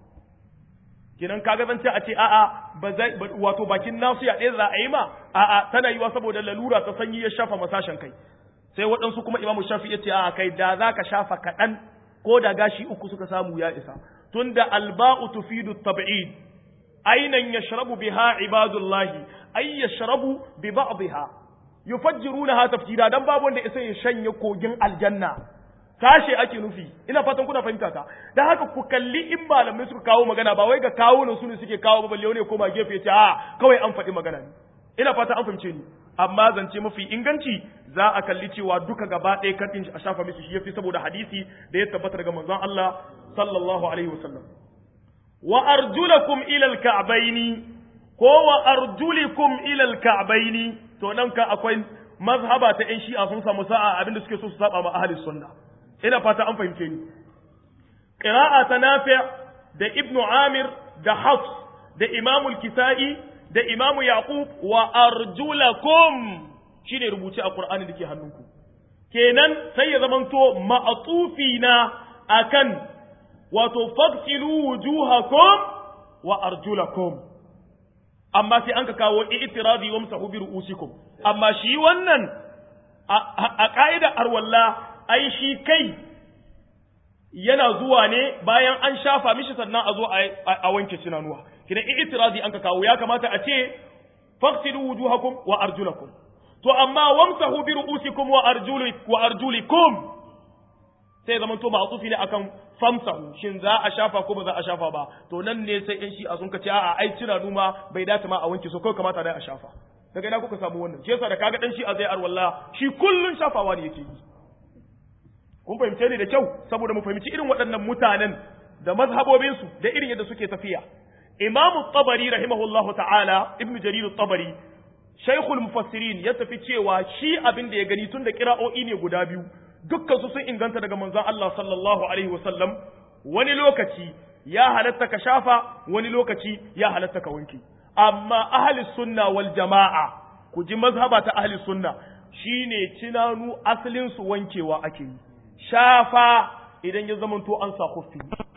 A: kenan kaga zan ce a ce a'a ba zai wato bakin nasu ya ɗaya za a yi ma a'a tana yiwa saboda lalura ta sanyi ya shafa masashen kai sai waɗansu kuma imamu shafi ya ce a'a kai da za ka shafa kaɗan ko da gashi uku suka samu ya isa tunda alba'u tufidu tab'id ainan yashrabu biha ibadullahi ay yashrabu bi ba'dha yufajjirunaha tafjira dan babu wanda isa ya shanye kogin aljanna sashe ake nufi ina fatan kuna fahimta ta dan haka ku kalli in malamai suka kawo magana ba wai ga kawo su ne suke kawo ba balle ne koma gefe ya ce a kawai an faɗi magana ne ina fata an fahimce ni amma zance mafi inganci za a kalli cewa duka gaba ɗaya katin a shafa mishi shi yafi saboda hadisi da ya tabbata daga manzon Allah sallallahu alaihi wasallam wa arjulakum ila alka'baini ko wa arjulikum ila alka'baini to nan ka akwai mazhaba ta yan shi'a sun samu sa'a abinda suke so su saba ma ahli sunna ina fata an fahimce ni qira'a ta nafi' da ibnu amir da hafs da imamul kisai da imamu yaqub wa arjulakum shine rubuce a qur'ani dake hannunku kenan sai ya zamanto ma'atufi na akan wato fagsilu wujuhakum wa arjulakum amma sai an ka kawo i'tiradi wa msahu bi ru'usikum amma shi wannan a ka'ida arwalla ai shi kai yana zuwa ne bayan an shafa mishi sannan a zo a wanke sinanuwa kidan i'tiradi an ka kawo ya kamata a ce fagsilu wujuhakum wa arjulakum to amma wamsahu bi ru'usikum wa arjuli wa arjulikum sai zaman to ma'tufi ne akan famsahu shin za a shafa ko ba za a shafa ba to nan ne sai in shi a sun kace a'a ai cira numa bai dace ma a wanke so kai kamata dai a shafa daga ina kuka samu wannan shi yasa da kaga dan shi a zai arwalla shi kullun shafawa ne yake yi kun fahimce ni da kyau saboda mu fahimci irin waɗannan mutanen da mazhabobinsu da irin yadda suke tafiya imamu tabari rahimahullahu ta'ala ibnu jarir tabari shaykhul mufassirin ya tafi cewa shi abin da ya gani tun da kira'o'i ne guda biyu dukkan su sun inganta daga manzon Allah sallallahu alaihi wasallam wani lokaci ya halatta ka shafa wani lokaci ya halatta ka wanke amma ahli sunna wal jama'a ku ji mazhaba ta ahli sunna shine cinanu asalin su wankewa ake yi shafa idan ya zamanto an sa khuffi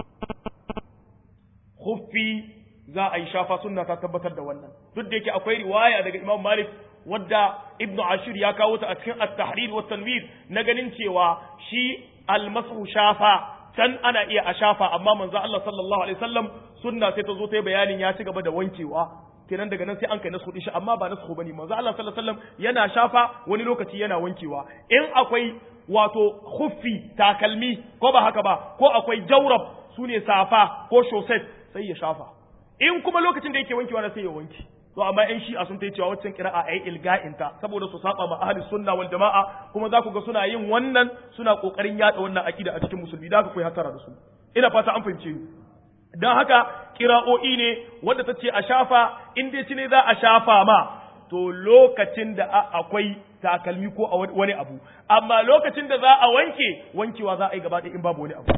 A: khuffi za a yi shafa sunna ta tabbatar da wannan duk da yake akwai riwaya daga Imam Malik wadda Ibn Ashir ya kawo ta a cikin At-Tahrir wa Tanwir na ganin cewa shi al-masu shafa can ana iya a shafa amma manzo Allah sallallahu alaihi wasallam sunna sai ta zo ta yi bayanin ya ci gaba da wankewa kenan daga nan sai an kai nasu din shi amma ba nasu bane manzo Allah sallallahu alaihi wasallam yana shafa wani lokaci yana wankewa in akwai wato khuffi takalmi ko ba haka ba ko akwai jawrab sune safa ko shoset sai ya shafa in kuma lokacin da yake wankewa na sai ya wanke to amma in shi a sun ta cewa waccan kira'a ayi ilga'inta saboda su saba ma ahli sunna wal jama'a kuma za ku ga suna yin wannan suna kokarin yada wannan akida a cikin musulmi da ku koyi hatara da su ina fata an fahimce ni dan haka kira'o'i ne wanda ta ce a shafa in dai ci ne za a shafa ma to lokacin da akwai takalmi ko a wani abu amma lokacin da za a wanke wankewa za a yi gaba ɗaya in babu wani abu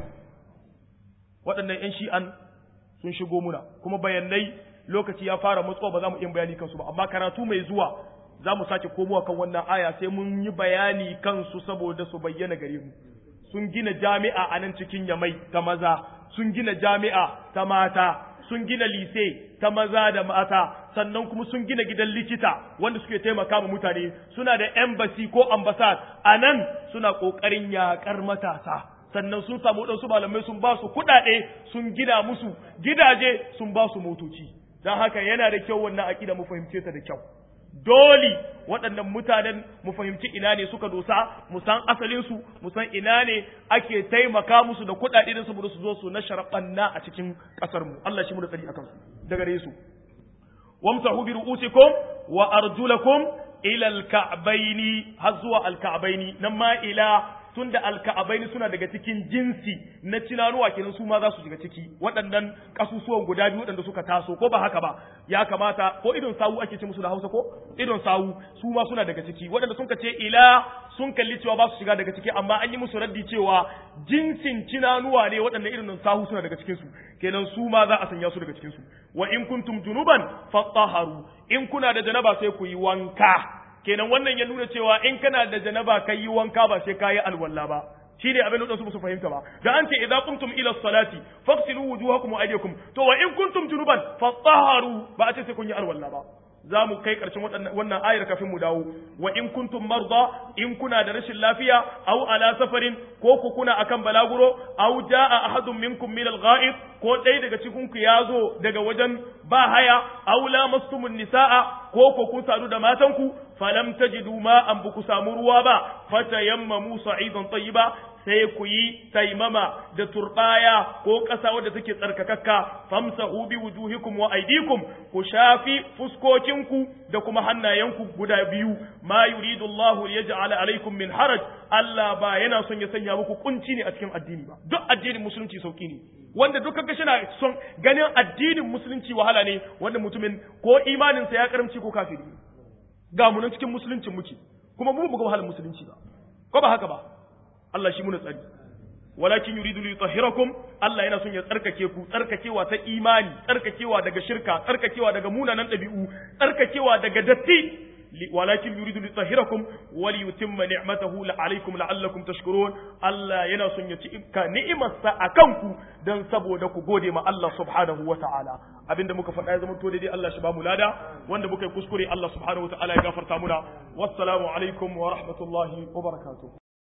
A: waɗannan 'yan shi'an sun shigo muna kuma bayanai lokaci ya fara matsuwa ba za mu iya bayani kansu ba amma karatu mai zuwa za mu sake komowa kan wannan aya sai mun yi bayani kansu saboda su bayyana gare mu sun gina jami'a a nan cikin yamai ta maza sun gina jami'a ta mata sun gina lise ta maza da mata sannan kuma sun gina gidan likita wanda suke taimaka ma mutane suna da embassy ko ambassad a nan suna ƙoƙarin yaƙar matasa sannan sun samu waɗansu malamai sun ba su kuɗaɗe sun gina musu gidaje sun ba su motoci don haka yana da kyau wannan aƙida mu fahimce ta da kyau dole waɗannan mutanen mu fahimci ina ne suka dosa mu san asalinsu mu san ina ne ake taimaka musu da kuɗaɗe da saboda su zo su na sharaɓanna a cikin ƙasar mu Allah shi mu da tsari akan su daga gare su wamsahu bi ru'usikum wa arjulakum ila al-ka'baini har zuwa al-ka'baini nan ma ila tunda alka'abaini suna daga cikin jinsi na cinanuwa kenan su ma za su shiga ciki waɗannan kasusuwan guda biyu waɗanda suka taso ko ba haka ba ya kamata ko idon sawu ake ce musu da Hausa ko idon sawu su ma suna daga ciki waɗanda sun ce ila sun kalli cewa ba su shiga daga ciki amma an yi musu raddi cewa jinsin cinanuwa ne waɗanda irin sawu suna daga cikin su kenan su ma za a sanya su daga cikin su wa in kuntum junuban fatahharu in kuna da janaba sai ku yi wanka kenan wannan ya nuna cewa in kana da janaba ka yi wanka ba sai ka yi alwala ba shine abin da su su fahimta ba da an ce idza qumtum ila salati faghsilu wujuhakum wa aydiyakum to wa in kuntum junuban fatahharu ba a ce sai kun yi alwala ba za mu kai ƙarshen wannan ayar kafin mu dawo wa in kuntum marda in kuna da rashin lafiya aw ala safarin ko ku kuna akan balaguro aw jaa ahadun minkum min al-gha'ib ko dai daga cikin ku yazo daga wajen ba haya aw lamastumun nisaa ko ko kun sadu da matan ku falam tajidu ma an buku samu ruwa ba fatayammamu sa'idan tayyiba sai ku yi taimama da turbaya ko ƙasa wadda take tsarkakakka famsahu bi wujuhikum wa aydikum ku shafi fuskokinku da kuma hannayenku guda biyu ma yuridu Allahu liyaj'ala alaikum min haraj Allah ba yana son ya sanya muku kunci ne a cikin addini ba duk addinin musulunci sauki ne wanda duk kaga shina son ganin addinin musulunci wahala ne wanda mutumin ko imaninsa ya karamci ko kafiri ga mu nan cikin musuluncin muke kuma mu buga wahalar musulunci ba ko ba haka ba Allah shi muna tsari walakin yuridu li yutahhirakum Allah yana son ya tsarkake ku tsarkakewa ta imani tsarkakewa daga shirka tsarkakewa daga munanan dabi'u tsarkakewa daga datti walakin yuridu li yutahhirakum wa li yutimma ni'matahu alaykum la'allakum tashkurun Allah yana son ya ci ibka ni'imarsa akan ku dan saboda ku gode ma Allah subhanahu wa ta'ala abinda muka faɗa ya zama to daidai Allah shi ba mu lada wanda muka yi kuskure Allah subhanahu wa ta'ala ya gafarta muna wassalamu alaikum wa rahmatullahi wa barakatuh